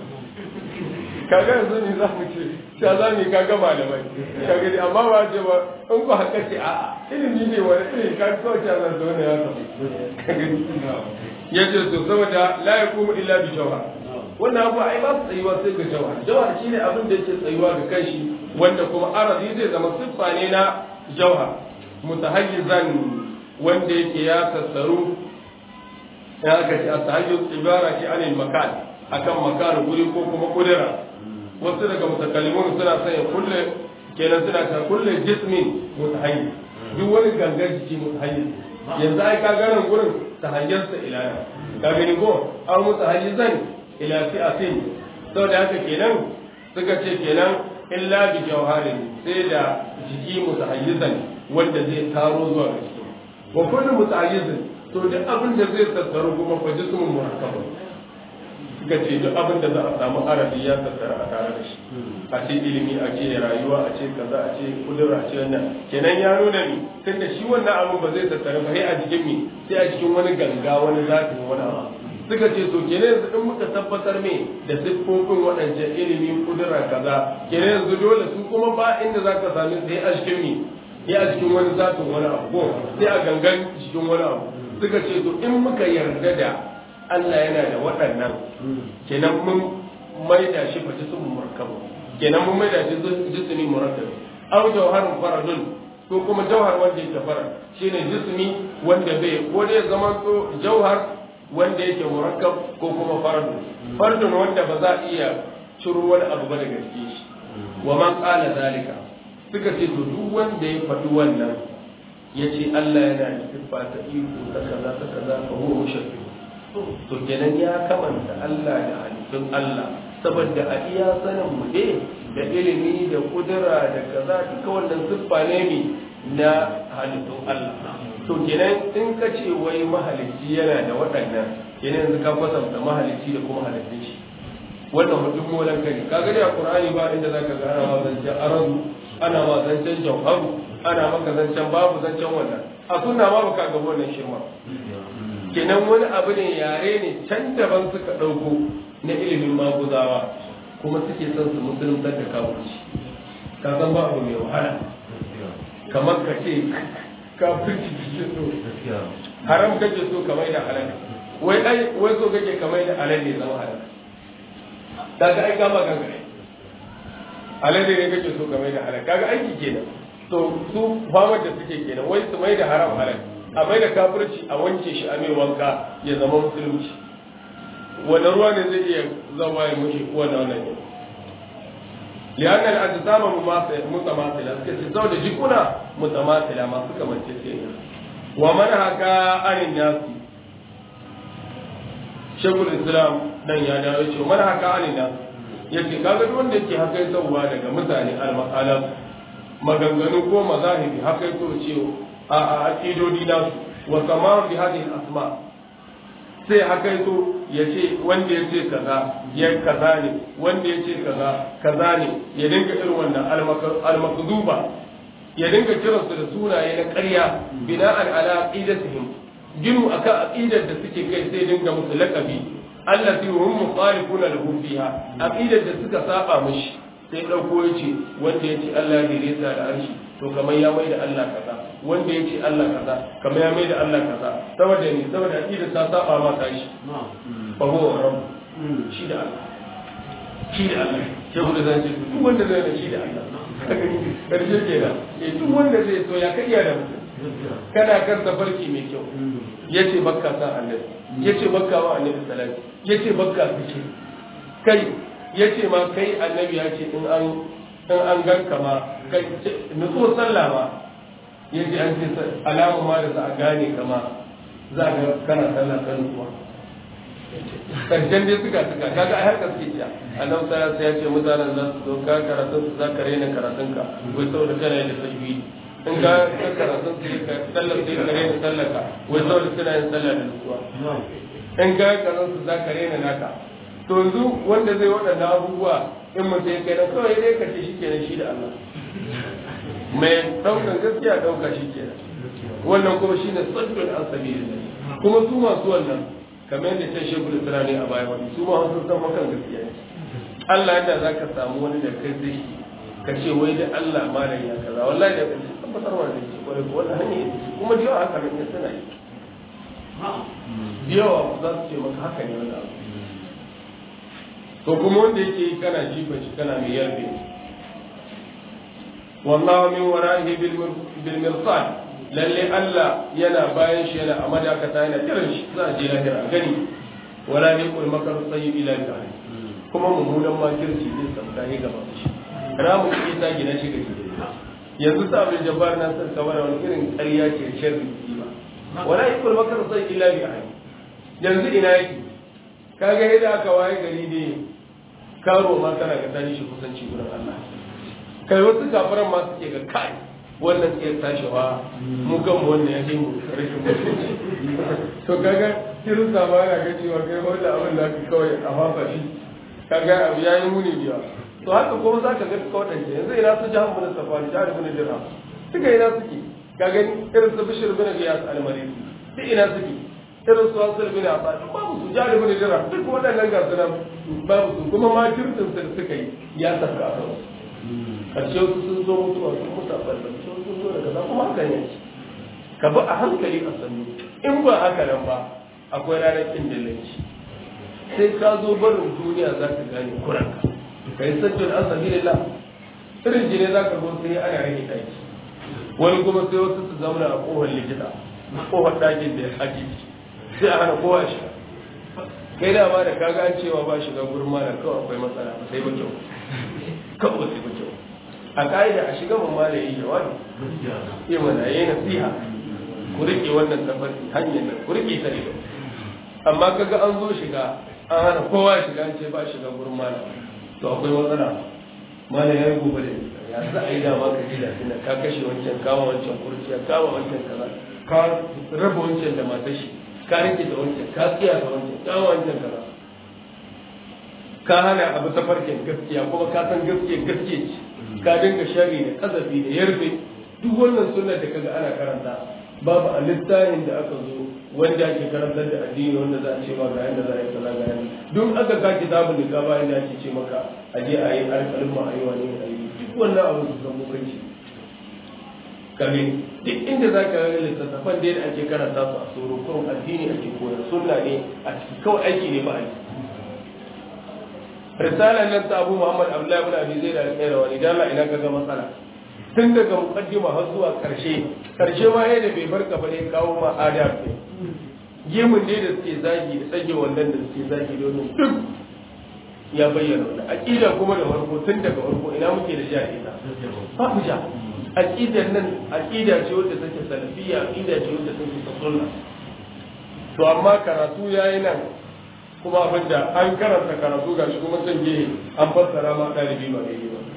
kaga yanzu ne za mu ce sha za mu yi kaga malamai kaga dai amma ba ce ba in ku haka ce a ilimi ne wani ilimi ka kawai sha zan zo ne ya samu ya ce to saboda la yakumu illa bi jawhar wannan abu ai ba su tsayuwa sai ga jawhar jawhar shine abin da yake tsayuwa ga kanshi wanda kuma arazi zai zama siffa ne na jawhar mutahayyizan wanda yake ya tattaru ya ga shi at-tahayyuz ibara ce anil makan akan makan guri ko kuma kudura wasu daga mutakallimun suna sanya kulle kenan suna ta kulle jismin mutahayyiz duk wani gangar jiki mutahayyiz yanzu ai ka ganin gurin tahayyarsa ila ka gani ko an mutahayyizan ila fi'atin saboda haka kenan suka ce kenan illa bi jawharin sai da jiki mutahayyizan wanda zai taro zuwa ga jiki wa kullu mutahayyizin to da abin da zai tattaro kuma fa jismun murakkab suka ce duk abin da za a samu arabi ya tattara a tare da shi a ce ilimi a ce rayuwa a ce kaza a ce kudura a ce wannan kenan ya nuna ni tunda shi wannan abin ba zai tattara ba sai a jikin mi sai a cikin wani ganga wani zafi wani abu suka ce to kenan yanzu in muka tabbatar me da siffofin waɗancan ilimin kudura kaza kenan yanzu dole su kuma ba inda za ka sami sai a cikin mi sai a cikin wani zafin wani abu ko sai a gangan cikin wani abu suka ce to in muka yarda da Allah yana da waɗannan kenan mun maida shi fa jismun murkabu kenan mun maida shi jismi murakkab aw jawharun faradun ko kuma jawhar wanda yake farad shine jismi wanda bai ko dai zaman to jawhar wanda yake murakkab ko kuma faradun faradun wanda ba za a iya ciro wani abu ba daga cikin shi wa man qala zalika suka ce to duk wanda ya faɗi wannan ya ce Allah yana da siffa ta iko ta kaza ta kaza fa huwa mushabbih to kenan ya kamanta Allah da halittun Allah saboda a iya sanin mu dai da ilimi da kudura da kaza duka wannan siffa ne mi na halittun Allah to kenan in ka ce wai mahalicci yana da waɗannan kenan yanzu ka kwatanta mahalicci da kuma halittun shi wannan mutum molan kai kaga dai a Qur'ani ba inda zaka ga ana zancen arabu ana ma zancen jawharu ana maka zancen babu zancen wannan a sunna ma baka ga wannan shirma kenan wani abu ne yare ne can daban suka ɗauko na ilimin maguzawa kuma suke son su musuluntar da kafirci ka san ba abu mai wahala kamar ka ce kafirci kake so haram kake so kamar da halal wai ai wai so kake kamar da halal ne zama halal daga ai gama gangare halal ne kake so kamar da halal kaga aiki kenan to su famar da suke kenan wai su mai da haram halal a mai da kafirci a wanke shi a mai wanka ya zama musulunci wani ruwa ne zai iya zama ya mushi ko wani wannan ne lian al-ajsam mutamathila suka ce saboda jikuna mutamathila masu kamance ce wa man haka anin nasi shekul islam dan ya dawo ce man haka anin nasi yace kaga duk wanda yake haka sauwa daga mutane al-maqalam maganganu ko mazahibi haka yato ce a a aqidodi nasu wa kama bi hadhihi al-asma sai haka yato yace wanda yace kaza ya kaza ne wanda yace kaza kaza ne ya dinga irin wannan al-makduba ya dinga kiransu da sunaye na ƙarya bina'an ala aqidatihim ginu akan aqidar da suke kai sai dinga musu laqabi allati hum mukhalifuna lahu fiha aqidar da suka saba mishi sai dauko yace wanda yace Allah ne resa da arshi to kamar ya mai da Allah kaza wanda yace Allah kaza kamar ya mai da Allah kaza saboda ni saboda aqidar ta saba ma ta shi fa huwa rabb shi da Allah shi da Allah sai ku da zan ce duk wanda zai da shi da Allah karshe kenan eh duk wanda zai so ya kaiya da mutum kana kan tafarki mai kyau yace bakka san annabi yace bakka wa annabi salati yace bakka fice kai yace ma kai annabi ya ce in an in an ganka ma kai nutso sallah ma yace an ce alama ma da za a gane kama za a ga kana sallah kan nutsuwa karshen dai suka suka kaga ai haka suke ciya annabi sallallahu ya ce mutanen za su zo ka karatun su za ka rena karatun ka wai saboda kana yin tajwidi in ga ka karatun su ka sallar sai ka rena sallar ka wai saboda kana yin sallar da nutsuwa in ga karatun su za ka rena naka to yanzu wanda zai waɗannan abubuwa in mutum ya kai nan kawai dai ka ce shi kenan shi da Allah mai ɗaukan gaskiya ɗauka shi kenan wannan kuma shi ne sabbin asabi kuma su masu wannan kamar yadda ta shekul isra ne a baya wani su ma sun san makan gaskiya ne Allah yadda za ka samu wani da kai zai ka ce wai da Allah malam ya kaza wallahi da kai tabbatar wa da shi kwarai ko wannan hanya yake kuma da yawa haka ne suna yi da yawa za su ce maka haka ne wani abu to kuma wanda yake yi kana jifa shi kana mai yarbe wallahu min wara'ihi bil mirsad lalle Allah yana bayan shi yana a madakata yana kiran shi za a je lahira gani wala ne kul makar sayyid ila bi'ali kuma mummunan makirci zai sauka ne gaba shi ramu ke ta gina shi ga yanzu sa bil jabbar na san kamar wani irin ƙarya ce sharri ba wala ne kul makar sayyid ila bi'ali yanzu ina yake kaga yadda aka waye gari ne karo ma kana ga tani shi kusanci gurin Allah kai wasu kafiran ma suke ga kai wannan ke tashiwa mu kan wannan ya mu rashin mutunci to kaga kirista ma yana ga cewa kai wanda abin da aka kawai a fafa shi kaga abu ya yi muni biya to haka kuma za ka ga kawai yanzu ina su jahan mun safari jihar bin dirham suka ina suke ka gani irin su bishir bin giyas al-marisi duk ina suke irin su hasil bin abbas babu su jihar bin dirham duk waɗannan ga su nan babu su kuma ma kirtin su suka yi ya tafi a kansu karshe wasu sun zo mutuwa sun mutu a ɓalɓal sun sun zo daga kuma haka ne ka bi a hankali a sannu in ba haka nan ba akwai ranar kin dillanci sai ka zo barin duniya za ka gane kuranka ka yi sajjon an sabi lillah irin jini za ka zo sai ana rage ɗaki wani kuma sai wasu su zauna a ƙofar likita ƙofar ɗakin da ya haji sai a hana kowa shiga kai da ma da kaga an cewa ba shiga gurin malam kawai akwai matsala sai ba kyau kawai sai ba kyau a ka'ida a shiga mun mala yi jawabi yi mana yi nasiha ku rike wannan tabbati hanyar nan ku rike ta ido amma kaga an zo shiga an hana kowa shiga an ce ba shiga gurin mala to akwai matsala mala ya yi gobe da ya za a yi dama ka ji da tuna ka kashe wancan kama wancan kurciya kama wancan kaza ka raba wancan da matar shi ka rike da wancan ka tsiya da wancan kama wancan kaza ka hana abu ta farkin gaskiya kuma ka san gaskiya gaskiya ce ka dinga shari da kazafi da yarbe duk wannan sunnar da kaga ana karanta babu a littafin da aka zo wanda ake karantar da addini wanda za a ce ma ga yanda za a yi kaza ga yanda duk aka ka kitabun da ka bayan da ake ce maka a je a yi alƙalin ma a yi wani a yi duk wannan abu su san mukanci kare duk inda za ka ga littattafan da ake karanta su a tsoro kurum addini ake koyar sunna ne a ciki kawai aiki ne ba a yi risalar nan ta abu muhammad abdullahi ibn abi zaid al-qayrawani dan Allah ina kaga matsala tun daga muqaddima har zuwa karshe karshe ma yayin da bai barka ba ne kawo ma adab ne gemun ne da suke zagi da tsage wannan da suke zagi domin duk ya bayyana wannan aqida kuma da farko tun daga farko ina muke da ja ita babu ja aqidar nan aqida ce wadda take salafiyya aqida ce wadda take sunna to amma karatu yayi nan kuma abinda an karanta karatu gashi kuma san gehe an fassara ma ɗalibi ba daidai ba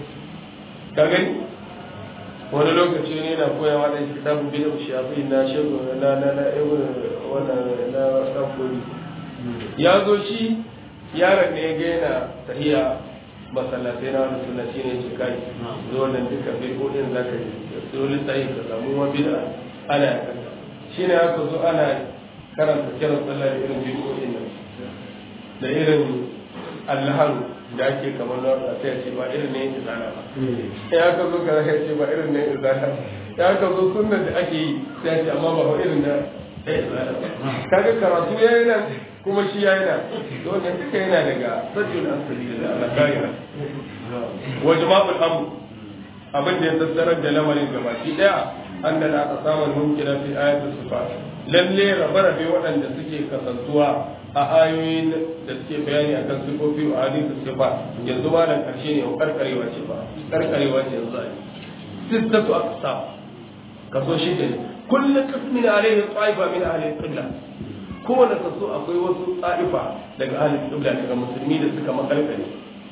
ka gani wani lokaci ne na koyawa da kitabun bin shafi na shego na na na ibn wannan na dan kodi ya zo shi yaron ne ga yana tahiya masallatai na wani suna shi ne ce kai zo wannan duka bai kodin zaka yi dole sai ka samu wa bid'a ana yakanta shi ne aka zo ana karanta kiran sallah da irin bid'o'in nan da irin allahan da ake kamar na wata sai ce ba irin ne izala ba ya aka zo ka ya ce ba irin ne izala ya aka zo sunnan da ake yi sai ce amma ba irin na izala ba kaga karatu ya yi nan kuma shi ya yi nan to wannan duka yana daga sajjul asali da Allah kaira wa jama'ul amr abin da ya tattarar da lamarin gabaki daya anna la aqsama mumkina fi ayati sifat lalle rabe-rabe waɗanda suke kasantuwa a ayoyin da suke bayani akan sifofi a hadisu sifa yanzu ba da karshe ne ko karkarewa ce ba karkarewa ce yanzu a yi sittatu aqsam kaso shi ne kullu qismin alayhi ta'ifa min ahli qibla kowane kaso akwai wasu ta'ifa daga ahli qibla daga musulmi da suka makalkale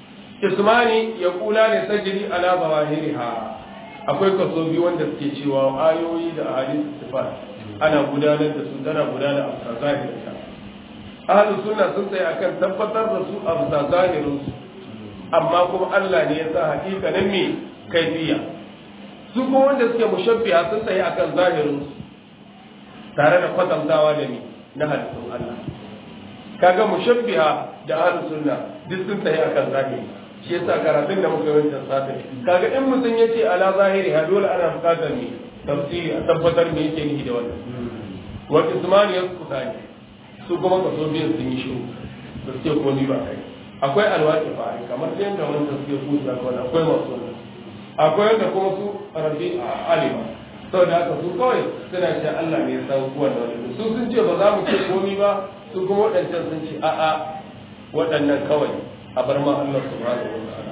ismani ya kula ne sajiri ala zawahiriha akwai kaso biyu wanda suke cewa ayoyi da ahadisu sifa ana gudanar da su tana gudanar a zahirinta ahlus sunna sun tsaye akan tabbatar da su a bisa zahirin su amma kuma Allah ne ya sa hakikanin me kaifiya su kuma wanda suke mushabbiha sun tsaye akan zahirin su tare da kwatantawa da ni na halittun Allah kaga mushabbiha da ahlus sunna duk sun tsaye akan zahiri shi yasa karatun da muka yi wancan satin kaga in mutum yace ala zahiri ha dole ana bukatar ne tafsiri a tabbatar me yake nihi da wannan wa ismani yasqutani su kuma kaso biyan sun yi shiru da suke ko ni ba kai akwai alwaki fari kamar da yadda wanda suke kusa kawai akwai masu wannan akwai yadda kuma su rabi a alima sau da haka su kawai suna ce Allah ne ya san kuwan da wani su sun ce ba za mu ce komi ba su kuma waɗancan sun ce a'a waɗannan kawai a bar ma Allah subhanahu wa ta'ala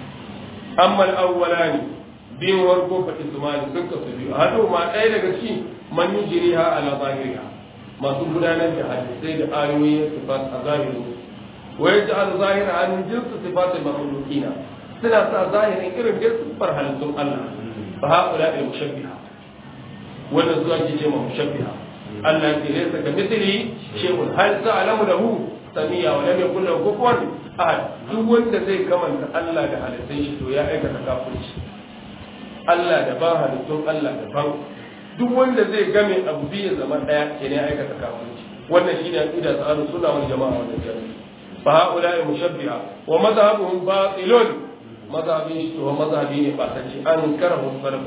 amma al-awwalani biyun warko fa ismani sun kasu biyu hadu ma ɗaya daga ci man yujriha ala zahiriha masu gudanar da hadisai da ayoyin sifat a zahirin wa yaj'al zahira an jinsu sifat al-makhluqina suna sa zahirin irin da sifar halittun Allah fa haula al mushabbiha wannan zuwa ke ce ma mushabbiha Allah ke laysa ka mithli shay'un hal ta'lamu lahu samiya wa lam yakul lahu kufuwan ahad duk wanda zai kamanta Allah da halittun shi to ya aikata kafirci Allah da ba halittun Allah da ban duk wanda zai game abu biyu zama daya ke ne aikata kafirci wannan shine aqida ta ahlus sunna wal jamaa wannan jami'i fa haula mushabbiha wa madhhabuhum batilun madhhabin shi to madhhabi ne ba sace an karahu salaf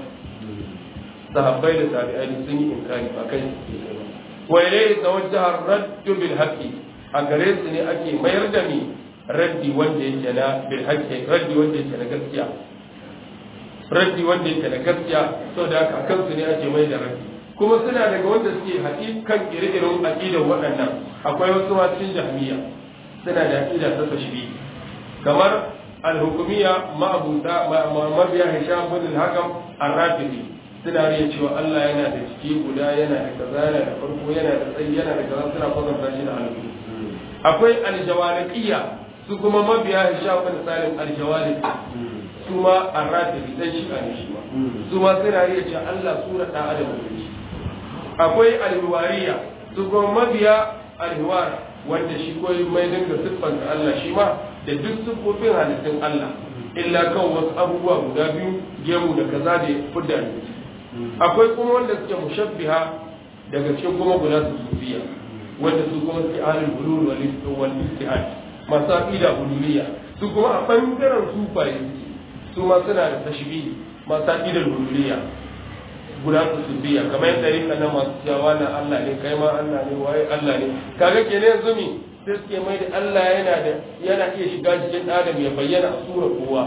sahabbai da tabi'ai sun yi inkari ba kai wa ilayhi tawajjaha ar-radd bil haqqi a gare su ne ake mayar da ni raddi wanda yake na bil haqqi raddi wanda yake na gaskiya raddi wanda yake da gaskiya saboda haka akan su ne ake mai da raddi kuma suna daga wanda suke hakikan ire-iren aqidar waɗannan akwai wasu ma cikin jahmiya suna da aqida ta tashbi kamar al-hukumiyya ma'abuta mabiya hisham bin al-hakam ar-rafidi suna riya cewa Allah yana da ciki guda yana da kaza yana da farko yana da tsayi yana da kaza suna kwatanta shi da halittu akwai al-jawaliqiyya su kuma mabiya hisham bin salim al-jawaliqi su ma arrafi dan shi ne shi ma su ma suna riya cewa Allah sura da adam ne akwai alhiwariya su kuma mabiya alhiwar wanda shi koyi mai dinga siffanta Allah shi ma da duk siffofin halittun Allah illa kan wasu abubuwa guda biyu gemu da kaza da fudda ne akwai kuma wanda suke mushabbiha daga cikin kuma guda su sufiya wanda su kuma suke ahlul bulul wal istihad masu aqida bululiyya su kuma a bangaren sufaye su ma suna da tashbihi masu aqidar bululiyya guda su sufiya kamar yadda rika na masu cewa na Allah ne kai ma Allah ne waye Allah ne kaga kenan yanzu mi sai suke mai da Allah yana da yana iya shiga cikin adam ya bayyana a sura kowa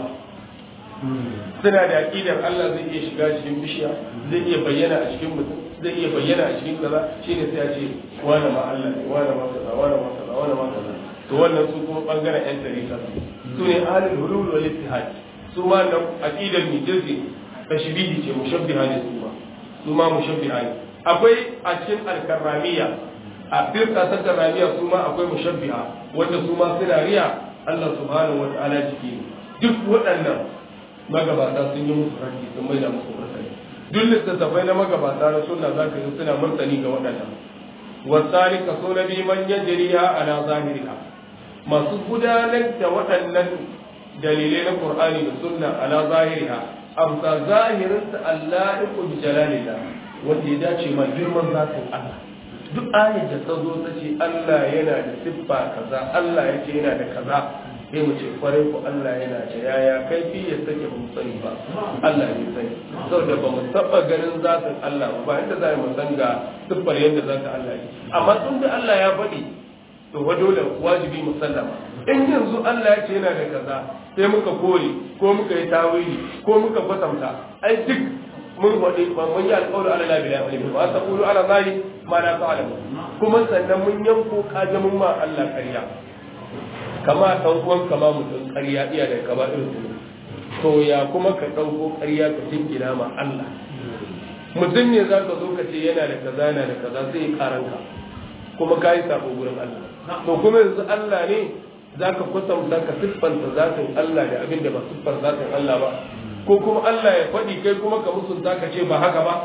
suna da aqidar Allah zai iya shiga cikin bishiya zai iya bayyana a cikin mutum zai iya bayyana a cikin kaza shine sai a ce wani ma Allah ne wani ma kaza wani ma kaza wani ma kaza to wannan su kuma bangaren yan tarika su ne ahlul hulul wal ittihad su ma nan aqidar mijirsi tashbihi ce mushabbiha ne su ma su ma mushabbiha ne akwai a cikin alkarramiya a firka ta karramiya su ma akwai mushabbiha wanda su ma suna riya Allah subhanahu wa ta'ala jiki ne duk waɗannan magabata sun yi musu ranki sun mai da musu martani duk littattafai na magabata na sunna za ka yi suna martani ga waɗannan wasali kaso na biyu man yajriha ala zahiriha masu gudanar da waɗannan dalilai na qur'ani da sunna ala zahiriha amsa zahirin ta Allah iku bi jalalillah wanda ya dace ma girman zatin Allah duk ayat da ta zo ta ce Allah yana da siffa kaza Allah ya ce yana da kaza sai mu ce kwarai ku Allah yana da yaya kai fi ya sake mu sani ba Allah ne sani saboda ba mu taba ganin zatin Allah ba inda za mu san ga siffar yadda zatin Allah ne amma tun da Allah ya faɗi to wa dole wajibi mu sallama in yanzu Allah ya ce yana da kaza sai muka kore ko muka yi tawili ko muka kwatanta ai duk mun faɗi ba mun yi alƙawari ala labi la ilmi ba ta qulu ala zali ma la ta'lamu kuma sannan mun yanko kajamin ma Allah ƙarya kama ɗan uwan kama mutum ƙarya iya da kaba irin su to ya kuma ka ɗauko ƙarya ka jingina ma Allah mutum ne za ka zo ka ce yana da kaza yana da kaza sai ya karanka kuma ka yi sako gurin Allah to kuma yanzu Allah ne za ka kwatanta ka siffanta zatin Allah da abin da ba siffar zatin Allah ba ko kuma Allah ya faɗi kai kuma ka musunta ka ce ba haka ba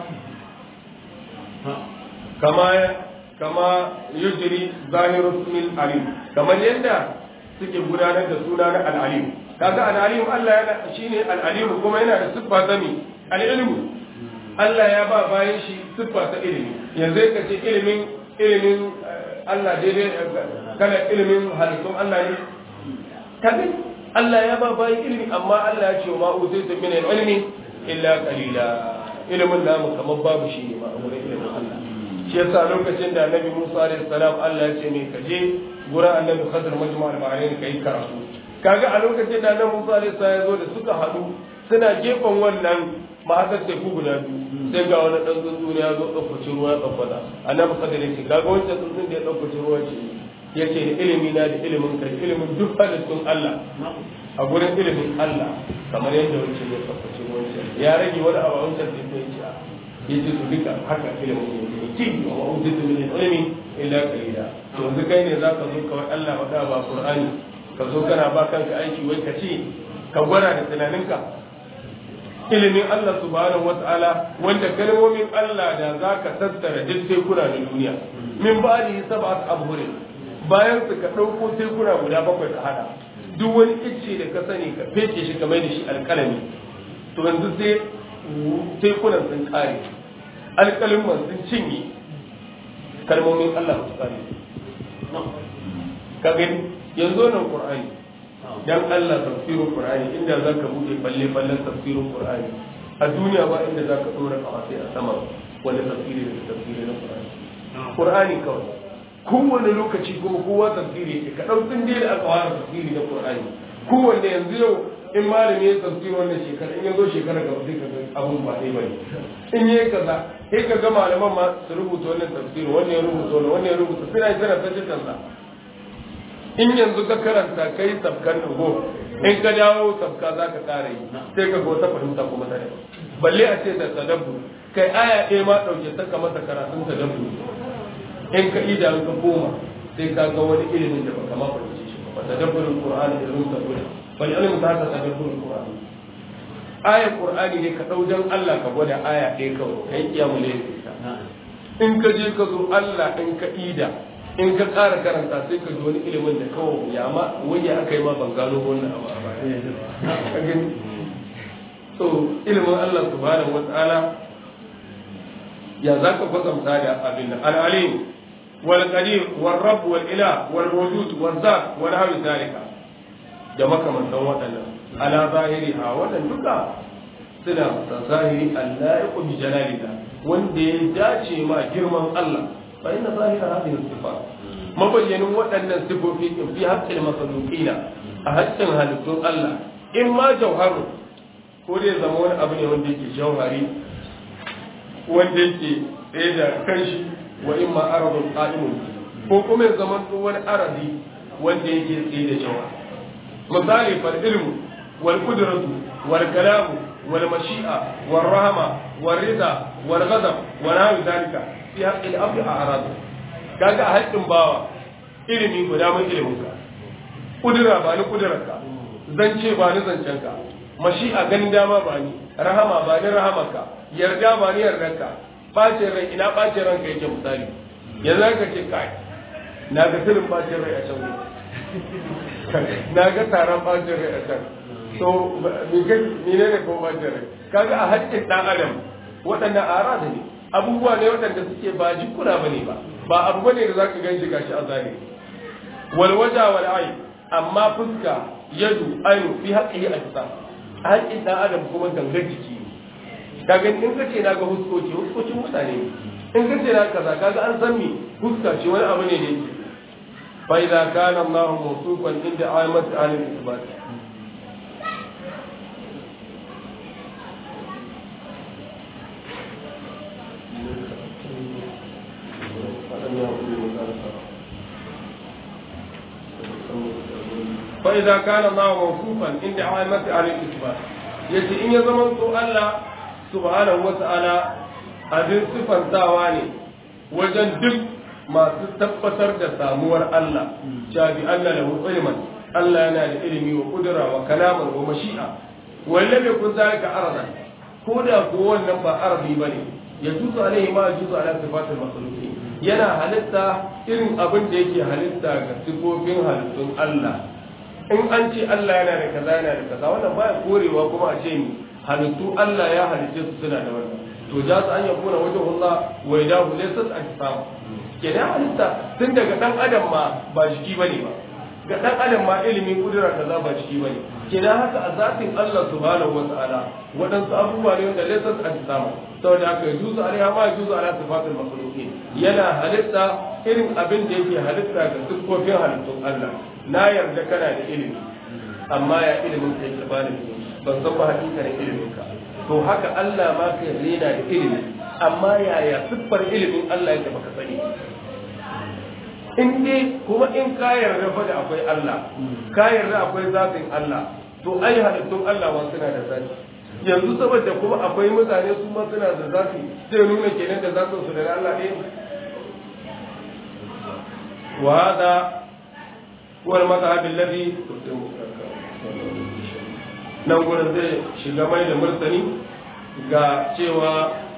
kama kama yujri zahiru ismil alim kamar yadda suke gudanar da suna na al-alim kaga al-alim Allah yana shine al-alim kuma yana da siffa ta mi al-ilmu Allah ya ba bayan shi siffa ta ilimi yanzu ka ce ilimin ilimin Allah daidai kana ilimin halittun Allah ne kaga Allah ya ba bayan ilimi amma Allah ya ce ma uzaitu min al-ilmi illa qalila ilimin namu kamar babu shi ne ma a wurin ilimin Allah shi yasa lokacin da Annabi Musa alaihi salam Allah ya ce me ka je gurin Annabi Khadir majma' al-Bahrain kai karatu kaga a lokacin da Annabi Musa alaihi salam ya zo da suka hadu suna gefen wannan mahasar teku guda biyu sai ga wani dan tsuntsu ne ya zo ɗaukaci ruwa ya ɗaukata Annabi Khadir ya ce kaga wancan tsuntsun da ya ɗaukaci ruwa ce ya ce da ilimi na da ilimin kai ilimin duk halittun Allah a gurin ilimin Allah kamar yadda wancan ya ɗaukaci ruwan ya rage wani abu a wancan da ya ce ya ce su duka haka ilimin ya ce ki wa ma'ujitu min ilmi illa qalila to yanzu kai ne zaka zo kawai Allah maka ba Qur'ani ka zo kana ba kanka aiki wai ka ce ka gwada da tunaninka ilimin Allah subhanahu wata'ala wanda kalmomin Allah da zaka tattara duk sai kuna da duniya min ba'di sab'at abhurin bayan su ka dauko sai kuna guda bakwai ka hada duk wani icce da ka sani ka fece shi ka mai da shi alkalami to yanzu sai tekunan sun kare alƙalin sun cinye kalmomin Allah su kare ka gani yanzu nan Qur'ani dan Allah tafsirin Qur'ani inda zaka bude balle ballen tafsirin Qur'ani a duniya ba inda zaka dora kawai a sama wanda tafsiri da tafsiri na Qur'ani Qur'ani kawai kowane lokaci kuma kowa tafsiri yake ka ɗaukin dai da aka fara tafsiri na Qur'ani kowanne yanzu yau in malami ya tafsiri wannan shekara in ya zo shekara gaba sai ka ga abun ba ɗaya bane in yi kaza sai ka ga malaman ma su rubuta wannan tafsiri wannan ya rubuta wannan wannan ya rubuta suna yi suna ta sa in yanzu ka karanta kai sabkan dugo in ka dawo sabka za ka kare yi sai ka ga wata fahimta kuma ta daban balle a ce da tadabbur kai aya ɗaya ma ɗauke ta ka masa karatun tadabbur in ka ida ka koma sai ka ga wani ilimin da baka ma fahimce shi ba tadabburin qur'ani da rubuta dole bal ilmu ta ta tadabburin qur'ani ayar qur'ani ne ka dau dan Allah ka gwada aya ɗaya kawai kai kiyamu ne in ka je ka zo Allah in ka ida in ka ƙara karanta sai ka ji wani ilimin da kawai ya ma wani aka yi ma ban gano wannan abu a baya so ilimin Allah subhanahu wa ta'ala ya za ka kwatanta da abin da al'alim wal qadir wal rabb wal ilah wal wujud wal zat wal hawi zalika da makamantan waɗannan ala zahiri ha wannan duka suna sa zahiri Allah ya kubi jalalika wanda ya dace ma girman Allah fa inna zahira hadhihi sifat mabayyanin waɗannan sifofi in fi haqqil makhluqina a haƙƙin halittun Allah in ma jauharu ko dai zama wani abu ne wanda yake jauhari wanda yake tsaye da kanshi wa in ma aradun qa'imun ko kuma ya zama wani aradi wanda yake tsaye da jawa misali fal ilmu wal qudratu wal kalamu wal mashi'a wal rahma wal rida wal ghadab wa nahu dalika fi haqqi al abd a'rad kaga haƙƙin bawa ilimi guda mun ilimin ka kudura ba ni kudurarka zance ba ni zancenka mashi'a ganin dama ba ni rahama ba ni rahamarka yarda ba ni yardarka bacin rai ina bacin ranka yake misali yanzu ka ce kai na ga filin bacin rai a can na ga taron bacin rai a can to ni ne ne ko bacin rai kaga a haƙƙin ɗan adam waɗannan arada ne abubuwa ne waɗanda suke ba jikuna ba ne ba ba abu bane da zaka gan shi gashi a zahiri wal waja wal ayn amma fuska yadu ainu fi haqqihi ajsa haƙƙin dan adam kuma gangar jiki kaga in ka ce na ga huskoki huskocin mutane ne in ka ce na kaza kaga an san me huska ce wani abu ne da yake fa idza kana Allah mawsufan inda ayat al-isbat فإذا كان الله موصوفا عند عامة أهل الإثبات yace in ya zama to Allah subhanahu wata'ala abin sifantawa ne wajen duk masu tabbatar da samuwar Allah cewa bi Allah lahu ilman Allah yana da ilimi wa kudura wa kalaman wa mashi'a walla bai kun zalika aradan ko da ko wannan ba arabi bane ya tusu alaihi ma juzu ala sifatil makhluqin yana halitta irin abin da yake halitta ga sifofin halittun Allah in an ce Allah yana da kaza yana da kaza wannan baya korewa kuma a ce ni halittu Allah ya halitte su suna da wannan to ja su an yakuna wajen Allah wa idahu laysat ajsam kenan halitta tun daga dan adam ma ba jiki bane ba ga dan adam ma ilimin kudura kaza ba jiki bane kenan haka a zatin Allah subhanahu wata'ala waɗansu abubuwa ne wanda laysat ajsam saboda haka yuzu alaiha ma yuzu ala sifatul makhluqin yana halitta irin abin da yake halitta ga siffofin halittun Allah na yarda kana da ilimi amma ya ilimin ka yake bani ban san ba hakikanin ilimin ka to haka Allah ma ka yarda yana da ilimi amma yaya siffar ilimin Allah yake baka sani in dai kuma in ka yarda fa da akwai Allah ka yarda akwai zatin Allah to ai halittun Allah ma suna da zati yanzu saboda kuma akwai mutane su ma suna da zafi sai nuna kenan da zafin su da Allah ne wa hada huwa al-madhhab alladhi nan gurin zai shiga mai da martani ga cewa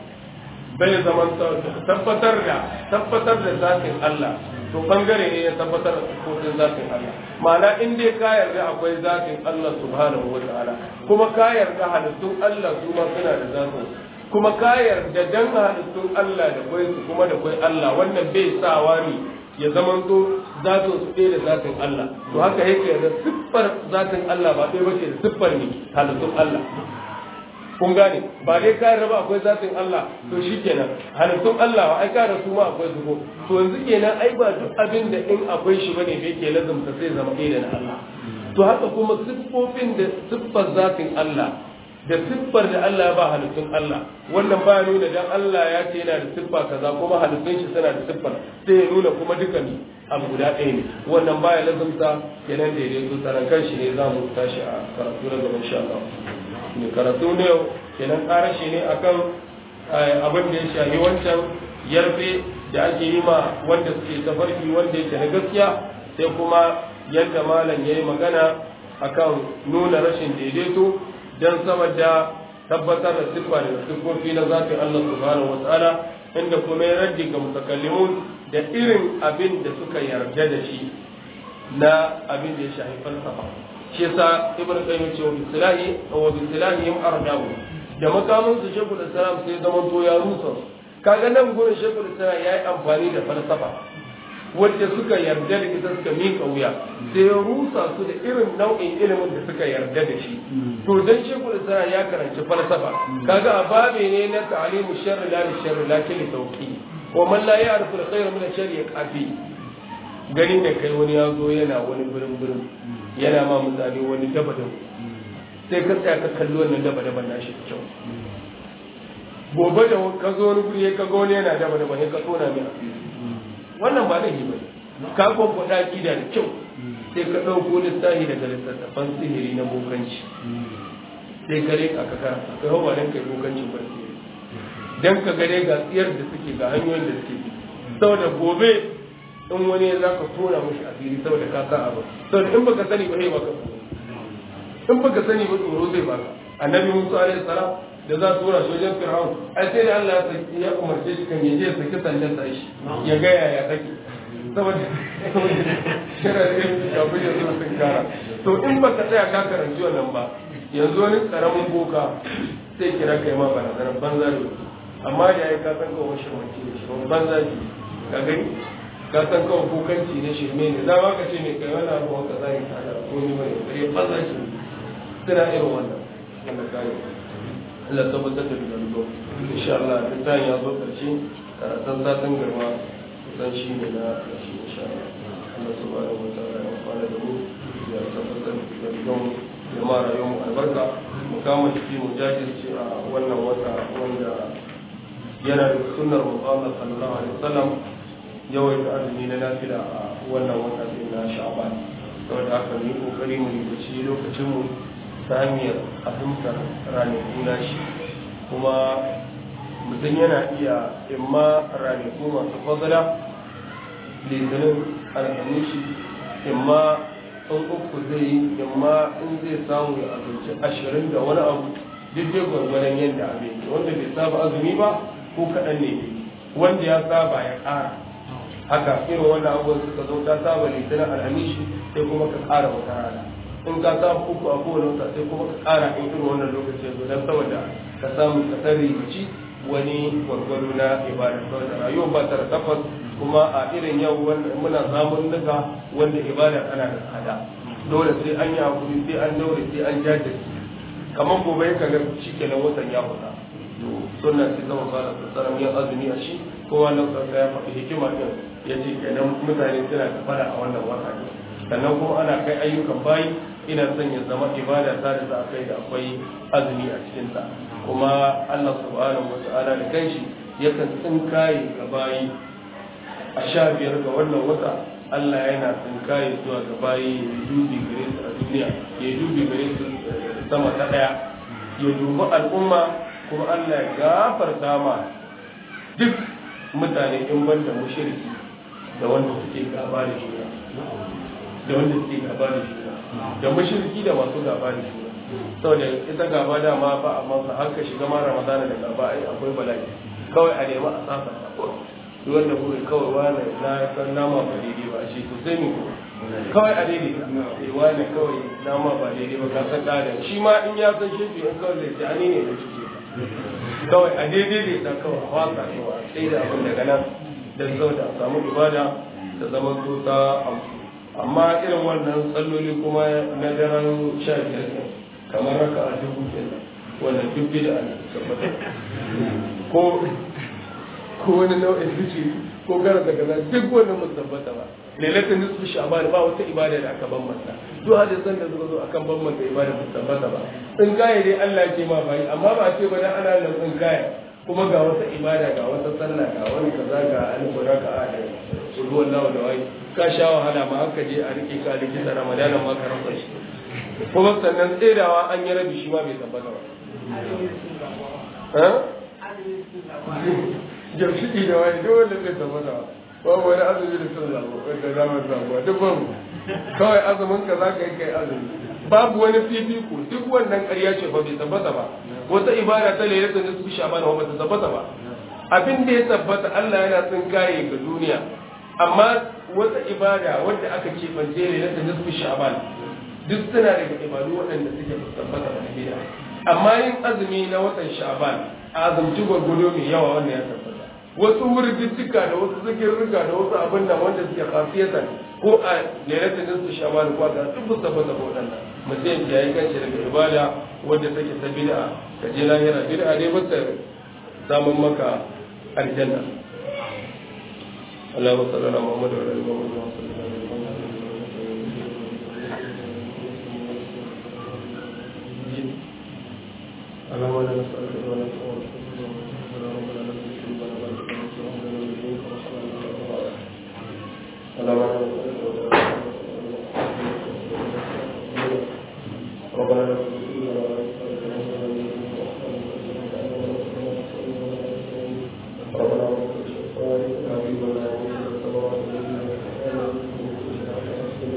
bai zaman tabbatar da tabbatar da zatin Allah to bangare ne ya tabbatar da kotun zatin Allah ma'ana in dai ka yarda akwai zatin Allah subhanahu wa ta'ala kuma ka yarda halittun Allah su ma suna da zatin kuma ka yarda dan halittun Allah da kwai su kuma da kwai Allah wannan bai sawa ne ya zaman to zatin su ɗaya da zatin Allah to haka yake da siffar zatin Allah ba ɗaya bace da siffar ne halittun Allah kun gane ba dai ka raba akwai zatin Allah to shikenan halittun Allah ai ka da su ma akwai su ko to yanzu kenan ai ba duk abin da in akwai shi bane da yake lazumta sai zama ɗaya da na Allah to haka kuma siffofin da siffar zatin Allah da siffar da Allah ya ba halittun Allah wannan ba nuna dan Allah ya ce yana da siffa kaza kuma halittun shi suna da siffar sai ya nuna kuma dukan abu guda ɗaya ne wannan baya lazumta kenan daidai to tsaron shi ne za mu tashi a karatu na gaba insha Allah mai karatu ne kenan karashi ne akan abin da ya shahi wancan yarfe da ake yi ma wanda suke tafarki wanda yake na gaskiya sai kuma yadda malam ya yi magana akan nuna rashin daidaito don saboda tabbatar da siffa da siffofi na zafin Allah subhanahu wa ta'ala inda kuma ya raddi ga mutakallimun da irin abin da suka yarda da shi na abin da ya shahi falsafa shi yasa ibn qayyim ce wa bislahi wa bislahi yum ardahu da makamin su shekul islam sai zaman to ya rusa kaga nan gurin shekul islam yayi amfani da falsafa wacce suka yarda da ita suka mika wuya sai ya rusa su da irin nau'in ilimin da suka yarda da shi to dan shekul islam ya karanci falsafa kaga a babe ne na ta'limu sharri la sharri lakin li tawqi wa man la ya'rifu al-khayra min ash-sharri yaqafi ganin da kai wani ya zo yana wani birin birin yana ma mutane wani daba daba sai ka tsaya ka kalli wannan daba daba na shi kyau gobe da ka zo wani guri ka ga wani yana daba daba sai ka tona mai asiri wannan ba laifi ba ka kwamfada kida da kyau sai ka ɗauko littafi daga littattafan sihiri na bokanci sai ka rika ka karanta kai hawa dan kai bokancin ba sihiri dan ka gare ga tsiyar da suke ga hanyoyin da suke bi saboda gobe in wani za ka tona mushi asiri saboda ka sa abu saboda in baka sani ba sai baka in baka sani ba tsoro zai baka annabi musa alaihi salam da za su tura shi wajen fir'aun ai sai da Allah ya umarce shi kan yaje ya saki sandan sa shi ya ga yaya take saboda shira da yin kafin ya zo sun kara to in baka tsaya ka karanci wannan ba yanzu wani karamin boka sai kira kai ma barazanar banza da amma da ya ka san kawo shirmanci da shi banza ne ka gani ka san kawo bokanci ne shirme ne za ma ka ce ne kai wani abu wanda za ka tada ko ni mai kai banza shi suna irin wannan wanda ka yi Allah tabbatar da duka insha Allah duk ta ya zo karshe karatun satin garma kusan shi ne na karshe insha Allah Allah subhanahu wa ta'ala ya fara da mu ya tabbatar da duka ya ma rayuwar mu albarka mu kama jiki mu jajirce a wannan wata wanda yana da sunnar Muhammad sallallahu alaihi wasallam yawaita azumi na nafila a wannan wata din na Sha'ban saboda haka mu yi kokari mu yi lokacin mu ta hanyar fahimtar ranaku na shi kuma mutum yana iya imma ranaku masu fadala litinin alhamishi imma in uku zai yi imma in zai samu ya abinci ashirin da wani abu duk dai gwargwadon yadda abin wanda bai saba azumi ba ko kaɗan ne wanda ya saba ya ƙara haka irin wannan abubuwan suka zo ta saba litinin alhamishi sai kuma ka ƙara wata rana in ka samu uku a kowane wata sai kuma ka ƙara in irin wannan lokaci yanzu don saboda ka samu ka tsari mace wani gwargwado na ibada saboda rayuwa ba ta da tabbas kuma a irin yau muna samun nuka wanda ibada tana da tsada dole sai an yi hakuri sai an daure sai an jajirce kamar gobe ka ga shi kenan watan ya fita to sunna sai zama fara tsara yin azumi a shi kowa na ya faɗi hikima ɗin ya ce kenan mutane suna da fara a wannan wata ne sannan kuma ana kai ayyukan bayi ina son ya zama ibada ta da za a kai da akwai azumi a cikinta kuma Allah subhanahu wa ta'ala da kanshi yakan tsinkaye ga bayi a sha biyar ga wannan wata Allah yana tsinkaye zuwa ga bayi ya dubi gare su a duniya ya dubi gare su sama ta daya ya dubi al'umma kuma Allah ya gafarta ma duk mutane in banda mushriki da wanda suke gaba da juna da wanda suke gaba da juna da mashirki da masu gaba da juna saboda ita gaba da ma ba amma sa haka shiga ma ramadana da gaba ai akwai bala'i kawai a nemi a sasa duk wanda kuka kawai wani na san nama ba daidai ba shi to sai mu kawai a daidai eh wani kawai nama ba daidai ba ka san kada shi ma in ya san shi in kawai zai ce ani ne da shi kawai a daidai ne da kawai a wasa kawai sai da abin daga nan dan saboda a samu ibada da zama ta amfani amma irin wannan tsalloli kuma na daren sha biyar ne kamar raka a dubu kenan wannan duk bida ne tabbata ko ko wani nau'in zuci ko gara daga nan duk wannan mun tabbata ba lailatul nisfu sha'ban ba wata ibada da aka bambanta duk hadisan da suka zo akan bambanta ibada ba tabbata ba in kaya dai Allah ke ma bai amma ba ce ba dan ana nan in kaya kuma ga wata ibada ga wata sallah ga wani kaza ga alif raka'a da ruwan lawa da wai ka sha wahala ma aka je a rike ka likita ramadanan ma ka rasa shi kuma sannan tsedawa an yi rabi shi ma bai tabbata ba jamshiki da wani duk wanda zai tabbata ba babu wani azumi da sun zabo wanda za mu zabo duk babu kawai azumin ka za ka yi kai azumi babu wani fifiko duk wannan ƙarya ce ba bai tabbata ba wata ibada ta lailatul nisfi shaban ba ta tabbata ba abin da ya tabbata Allah yana tsinkaye ga duniya amma wata ibada wadda aka ce bance ne na nisfi sha'ban duk suna daga ibadu waɗanda suke tabbata da bid'a amma yin azumi na watan sha'ban azumci gwargwado mai yawa wannan ya tabbata wasu wurgittuka da wasu zikirrika da wasu abin nan wanda suke khasiyatan ko a lailatul nisfi sha'ban ko ga duk su tabbata ba waɗannan mutum ya yi kanshi daga ibada wadda take ta bid'a ka je lahira bid'a dai ba ta samun maka aljanna اللهم صل على محمد وعلى ال محمد وعلى ال اللهم انا نسالك ولا اللهم انا نسالك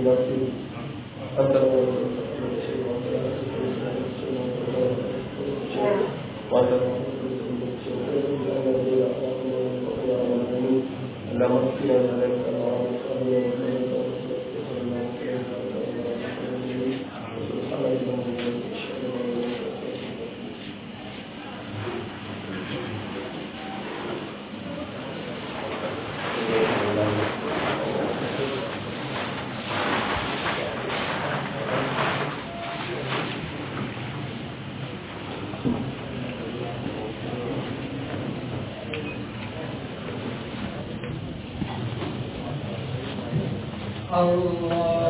الناصرين أنت اللهم اغفر لنا الله